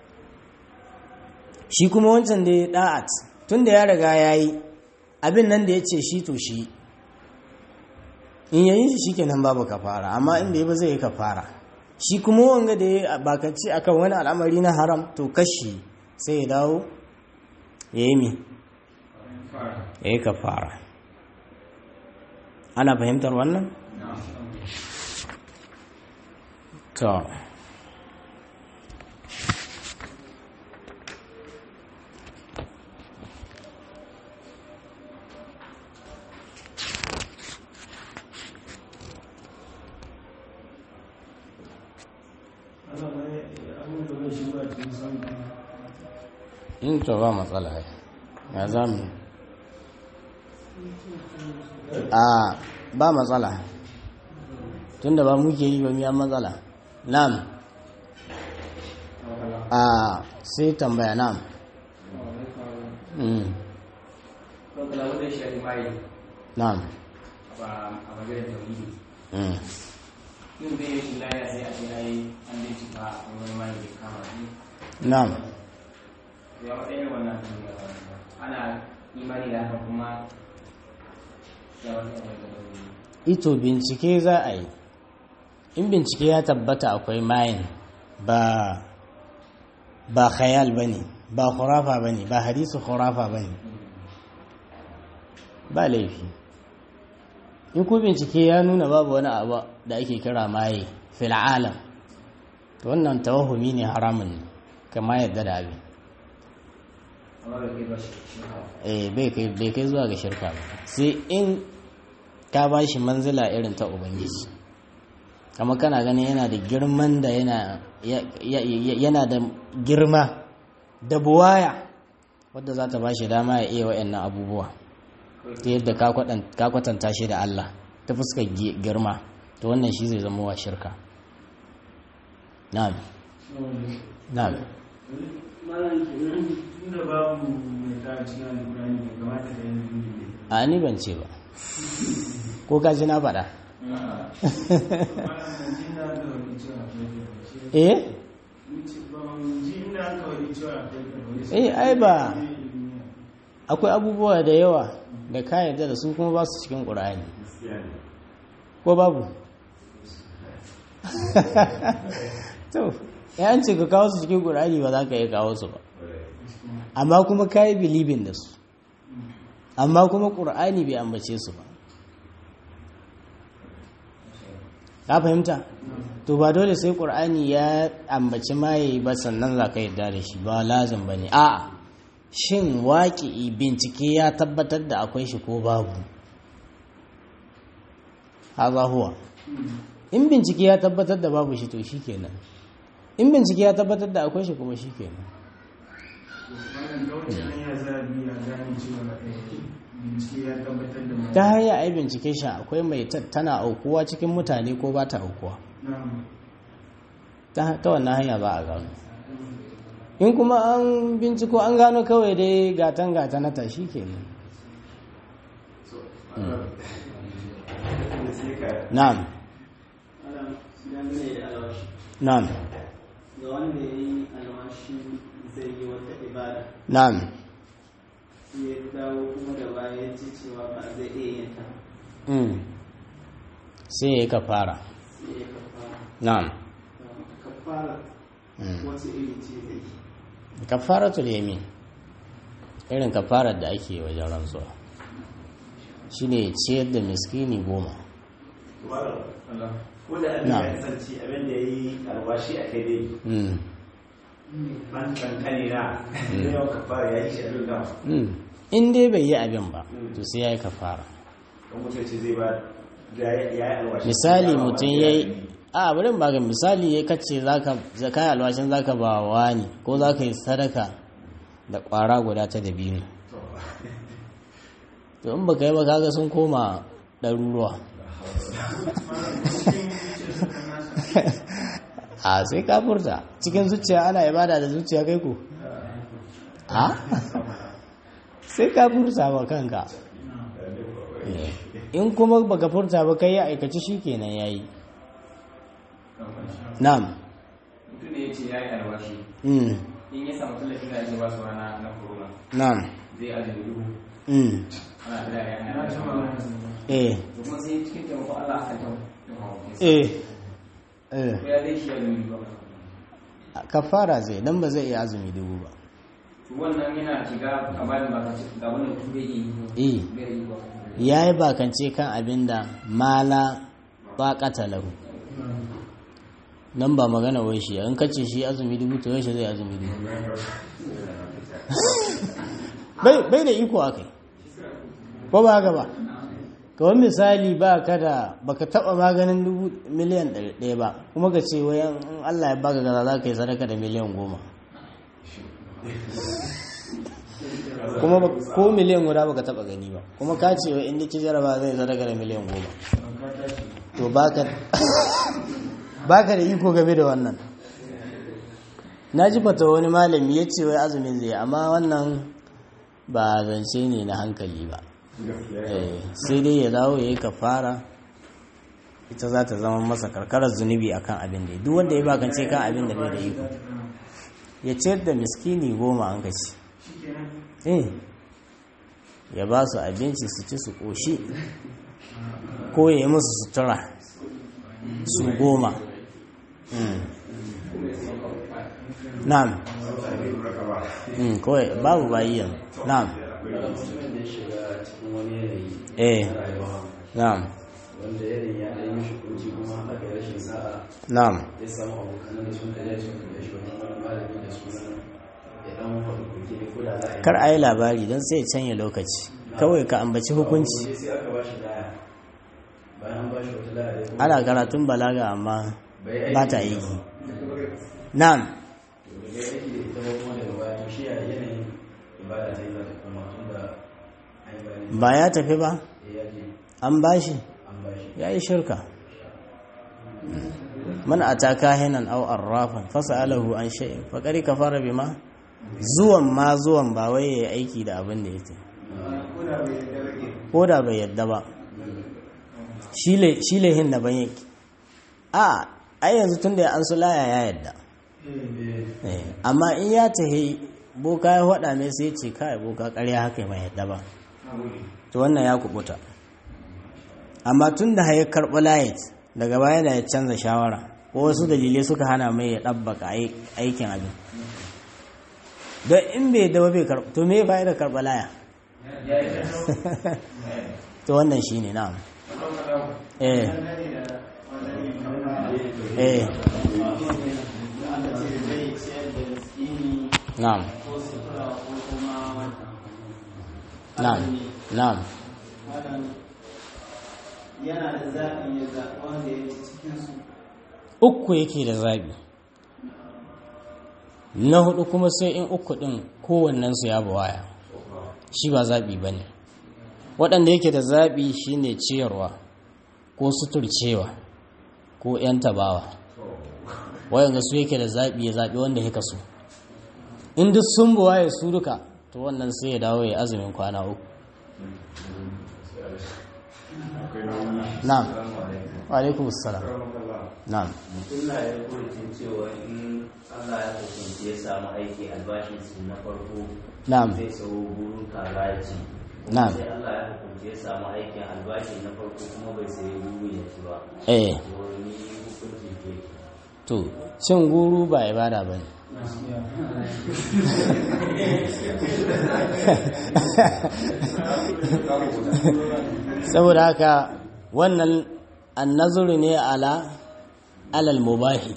shi kuma wancan da ya da'at tun da ya riga ya yi abin nan da ya ce shi to shi in yayi shi kenan babu kafara amma inda ya ba zai yi kafara shi kuma wanga da ya bakanci akan wani al'amari na haram to kashi sai ya dawo ya yi mi ya yi kafara ana fahimtar wannan? to in to ba matsala ya zami a ba matsala tunda ba muke yi ba miyan matsala nam a sai tambaya nam nam a maganar tauhidi mm. yin zai yi shi laya sai a ce ai an bincika a wani mai da kama shi nam ya matsayin wannan ana imani da haka kuma ya wani abin ito bincike za a yi in bincike ya tabbata akwai mayin ba ba khayal ba ne ba khurafa ba ne ba hadisu khurafa ba ne ba laifi in ku bincike ya nuna babu wani abu da ake kira maye fil alam to wannan tawahumi ne haramun ne kama yadda da abin amma bai kai ba shi shi hawa eh bai kai bai kai zuwa ga shirka ba sai in ka ba shi manzila irin ta ubangiji kama kana ganin yana da girman da yana ya- ya- ya- yana da girma da buwaya wadda za ta ba shi dama ya iya wa'annan abubuwa ta yadda ka kwaɗan- ka kwatanta shi da Allah ta fuskar gi- girma to wannan shi zai zama wa shirka na'am na'am malam kenan tunda babu mai ta cikin alƙur'ani bai kamata da yin zunubi ne a ni ban ce ba ko ka ji na faɗa malam ban ji na ga wani cewa akwai karɓar shi eh ban ji ina ga wani cewa akwai karɓar shi eh ai ba akwai abubuwa da yawa da ka yarda da su kuma ba su cikin ƙur'ani ko babu to ya ce ka kawo su cikin ƙur'ani ba za ka iya kawo su ba amma kuma ka yi bilibin da su amma kuma ƙur'ani bai ambace su ba ka fahimta to ba dole sai ƙur'ani ya ambaci maye ba sannan za ka yarda da shi ba lazim ba ne a'a shin waƙi bincike ya tabbatar da akwai shi ko babu haza huwa in bincike ya tabbatar da babu shi to shi kenan in bincike ya tabbatar da akwai shi kuma shi kenan malam da wacce hanya za a bi a gane cewa eh, bincike ya tabbatar da mai ta hanyar ai bincike shi akwai mai ta- tana aukuwa cikin mutane ko ba ta aukuwa na'am ta ta wannan hanya za a gano in kuma an binciko an gano kawai dai gatan gata na tashi kenan na'am malam dangane da alwashi na'am ga wanda ya yi alwashi zai yi wata ibada na'am sai ya dawo kuma da baya ya ce cewa ba zai iya yin ta mm. sai ya yi kafara sai ya kafa na'am kafara Mm. wasu iri ce zai kafaratul yamin irin kafarar da ake wajen rantsuwa shine ciyar da miskini goma ko da abin Na'am. ya kasance abin da ya yi alwashi a kai dai Mm. ban kankane na da yawan kafara ya yi shi abin da Mm. in dai bai yi abin ba to sai ya yi kafara don mutum ce zai ba ya yi alwashi misali mutum ya yi a bari ba ga misali ya kace zaka zaka yi alwashin zaka ba wa ne ko zaka yi sadaka da kwara guda ta dabino to in baka yi ba kaga sun koma ɗaruruwa a sai ka furta cikin zuciya ana ibada da zuciya kai ko a sai ka furta wa kanka Eh, in kuma baka furta ba kai ya aikaci shikenan yayi na'am mutum da ya ce ya yi alwashi mm in ya samu tallafin da ake ba su rana na corona na'am zai azumi dubu mm ana da ya na yi ci magana eh da kuma sai cikin taimakon Allah aka tau eh eh ko ya zai shi azumi dubu kafara zai dan ba zai iya azumi dubu ba to wannan yana shiga a bayan ba ka ce ga wannan mutum bai yi eh bai yi ba yayi bakance kan abinda mala baqata lahu nan ba magana wai shi in kace shi azumi dubu to yaushe zai azumi dubu bai bai da iko akai ko ba haka ba kawai misali ba ka da baka taba maganin dubu miliyan ɗari ɗaya ba kuma ka ce wayan in Allah ya baka gaza za ka yi sadaka da miliyan goma kuma ba- ko miliyan guda baka taba gani ba kuma ka ce wa inda ci jaraba zai sadaka da miliyan goma to baka baka da iko game da wannan na ji fata wani malami ya ce wai azumin zai amma wannan ba zance ne na hankali ba Eh, sai dai ya dawo ya yi kafara ita za ta zama masa karkarar zunubi akan abin da ya duk wanda ya bakance kan abin da bai da iko ya ciyar da miskini goma an kaci eh ya ba su abinci su ci su ƙoshi ko ya yi musu sutura su goma Mm. na'am Mm, kawai babu bayi yanzu na'am mutumin da ya shiga cikin wani yanayi eh na rayuwa na'am wanda yanayin ya ɗaya mishi kunci kuma aka yi rashin sa'a na'am ya samu abokanan da sun kaje sun kaje shi wani wani malami da sunan ya ɗan faɗi kuke ne ko da za a yi kar a yi labari don sai ya canya lokaci kawai ka ambaci hukunci Gobe sai aka ba shi laya bayan an ba shi wata laya ya kuma ana karatun balaga amma bai aiki ba ta aiki na'am bai yi aiki da ita ba kuma daga baya to shi a yanayin ibada zai za ta koma tun da an yi bayanin ba ya tafi ba ya je an bashi an ba shi ya yi shirka man ataka hinan aw arrafan fasalahu an shay'in faqad kafara bima zuwan ma zuwan ba wai yayi aiki da abin da yake ko da bai yadda ba shi lehin da ban yake a ai yanzu tun da an sulaya ya yadda Eh, amma in ya tahi boka ya faɗa mai sai ce kai boka ƙarya haka mai yadda ba to wannan ya kubuta amma tun da ya karɓi layit daga baya da ya canza shawara ko wasu dalilai suka hana mai ya ɗabbaka ai- aikin abin don in bai yadda ba bai karɓi to me ya da karɓa laya to wannan shi ne na'am eh eh na'am na'am na'am yana da zaɓi ya zaɓi wanda ya ci cikinsu uku yake da zabi na hudu kuma sai in uku din kowannensu ya waya shi ba zabi ba ne waɗanda yake da zabi shine ciyarwa ko suturcewa ko 'yan tabawa wayanda su yake da zabi ya zabi wanda ya kaso in duk sun buwaye su duka to wannan sai ya dawo ya azumin kwana uku na'am wa alaikum assalam na'am mutum na ya kurcin cewa in Allah ya kasance ya samu aiki albashin su na farko na'am zai tsawo burin kaza ya ci Na'am. sai Allah ya kasance ya samu aikin albashi na farko kuma bai sayi burin ya ci ba eh to ni hukuncin ke to cin guru ba ibada ba ne saboda haka wannan annazuru ne ala alal mubahi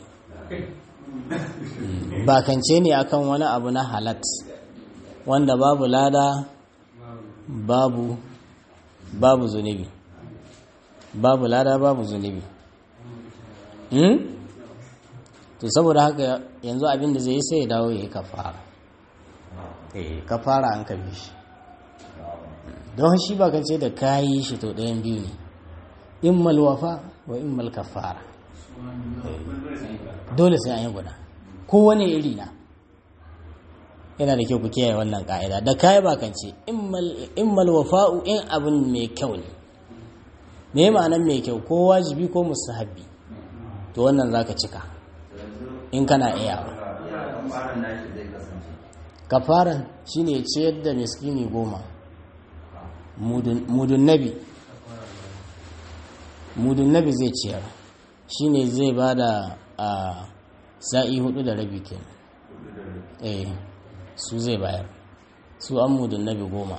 bakance ne akan wani abu na halat wanda babu lada babu babu zunubi babu lada babu zunubi hmm? to saboda haka yanzu abinda zai yi sai ya dawo ya yi kafara eh kafara an kabe shi don shi bakance da kayi shi to ɗayan biyu ne immal wafa wa immal kafara dole sai an yi guda kowane iri na yana da kyau ku kiyaye wannan ka'ida da kayi bakance immal wafa'u in abin mai kyau ne me ma'anan mai kyau ko wajibi ko mustahabbi to wannan zaka cika in kana iya kafaran shine ciyar da miskini goma mudun nabi mudun nabi zai ciyar shine zai ba da sa'i hudu da rabi kenan eh su zai bayar su an mudun nabi goma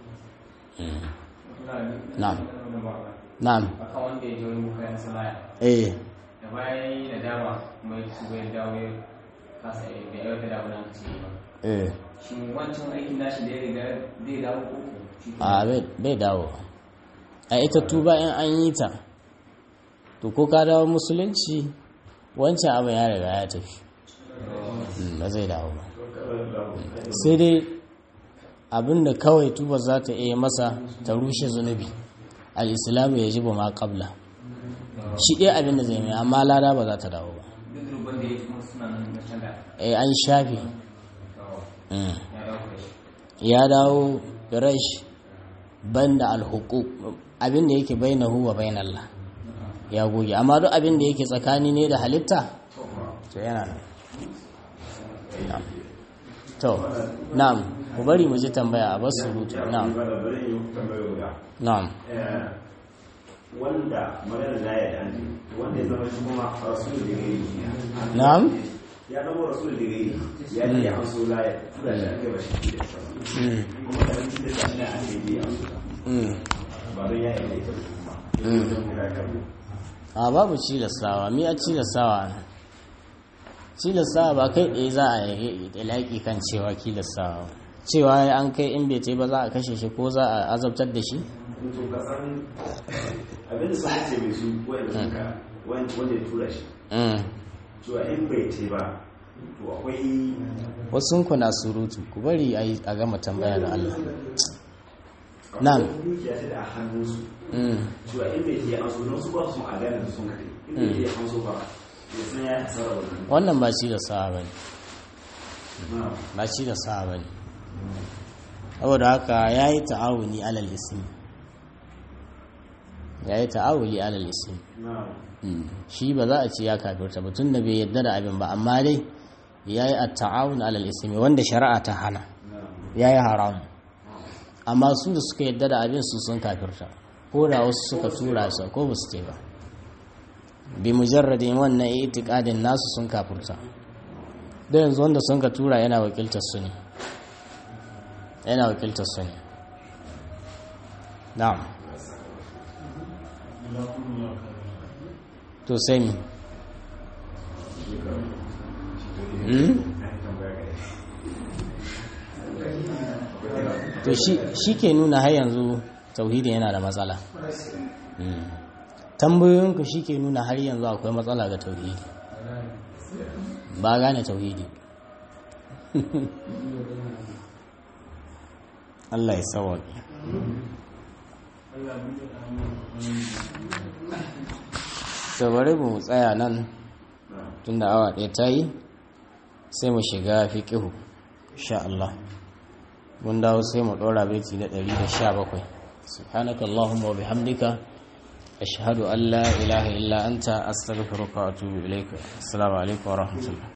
na'am na'am akan wanda ya ji wani bukayen salaya eh da bayan yi da dama kuma ya ci bai dawo ya kasa ya bai aiwata da abin da ce ba eh shi wancan aikin nashi da ya riga zai dawo ko ko shi a bai- bai dawo a ita tuba in an yi ta to ko ka dawo musulunci wancan abin ya riga ya tafi Mm, ba zai dawo ba sai dai abin da kawai tuba za ta iya masa ta rushe zunubi al'islamu ya ji ba ma kabla shi ɗaya abin da zai mai amma lada ba za ta dawo ba duk rubban da ya kuma suna nan na can da eh an shafe Mm. ya dawo da shi ya dawo rash banda alhuquq abin da yake bainahu wa bainallah ya goge amma duk abin da yake tsakani ne da halitta to yana nan Na'am. to na'am ku bari mu ji tambaya a basu rutu na'am bari yi tambayo guda na'am wanda magana da ya dan wanda ya zama shi kuma rasul da gari na'am ya zama rasul da gari ya ce ya amso la ya tura shi ake ba shi da sa Mm, kuma da wani da shi ne ake bi amso mm, ba don ya yi da kuma Mm. don guda kan a babu cilastawa mi a cilastawa ne cilastawa ba kai ɗaya za a yi ilaƙi kan cewa cilastawa cewa an kai in bai ce ba za a kashe shi ko za a azabtar da shi to ka san abin da suka ce mai su wanda suka wanda ya tura shi Mm. cewa in bai ce ba to akwai wasu ku na surutu ku bari a yi- a gama tambaya da Allah Na'am. akwai dukiya ta da hannunsu Mm. cewa in bai ce an so don su ba su a gane da sun kai in bai ce an so ba ya san ya hasara wannan wannan ba shi da sawa ba ne na'am ba shi da sawa ba ne saboda haka ya yi ta'awuni alal ismi ya yi ta'awuli alal ismi na'am Mm. shi ba za a ce ya kafirta ba tun da bai yadda da abin ba amma dai ya yi a ta'awun alal ismi wanda shari'a ta hana na'am ya yi haramu amma su da suka yadda da abin su sun kafirta ko da wasu suka tura su ko ba su ce ba bi mujarradin wannan itikadin nasu sun kafirta da yanzu wanda sun ka tura yana wakiltar su ne yana wakiltar su ne na'am to sai mi Hmm? to shi shi ke nuna har yanzu tauhidi yana da matsala Mm. tambayoyinku shi ke nuna har yanzu akwai matsala ga tauhidi ba gane tauhidi Allah ya sawaƙi to bari mu tsaya nan tunda awa ɗaya ta yi sai mu shiga fiƙihu insha Allah mun dawo sai mu ɗora baiti na 117 subhanaka allahumma wa bihamdika ashhadu an la ilaha illa anta astaghfiruka wa atubu ilaik assalamu alaikum wa rahmatullah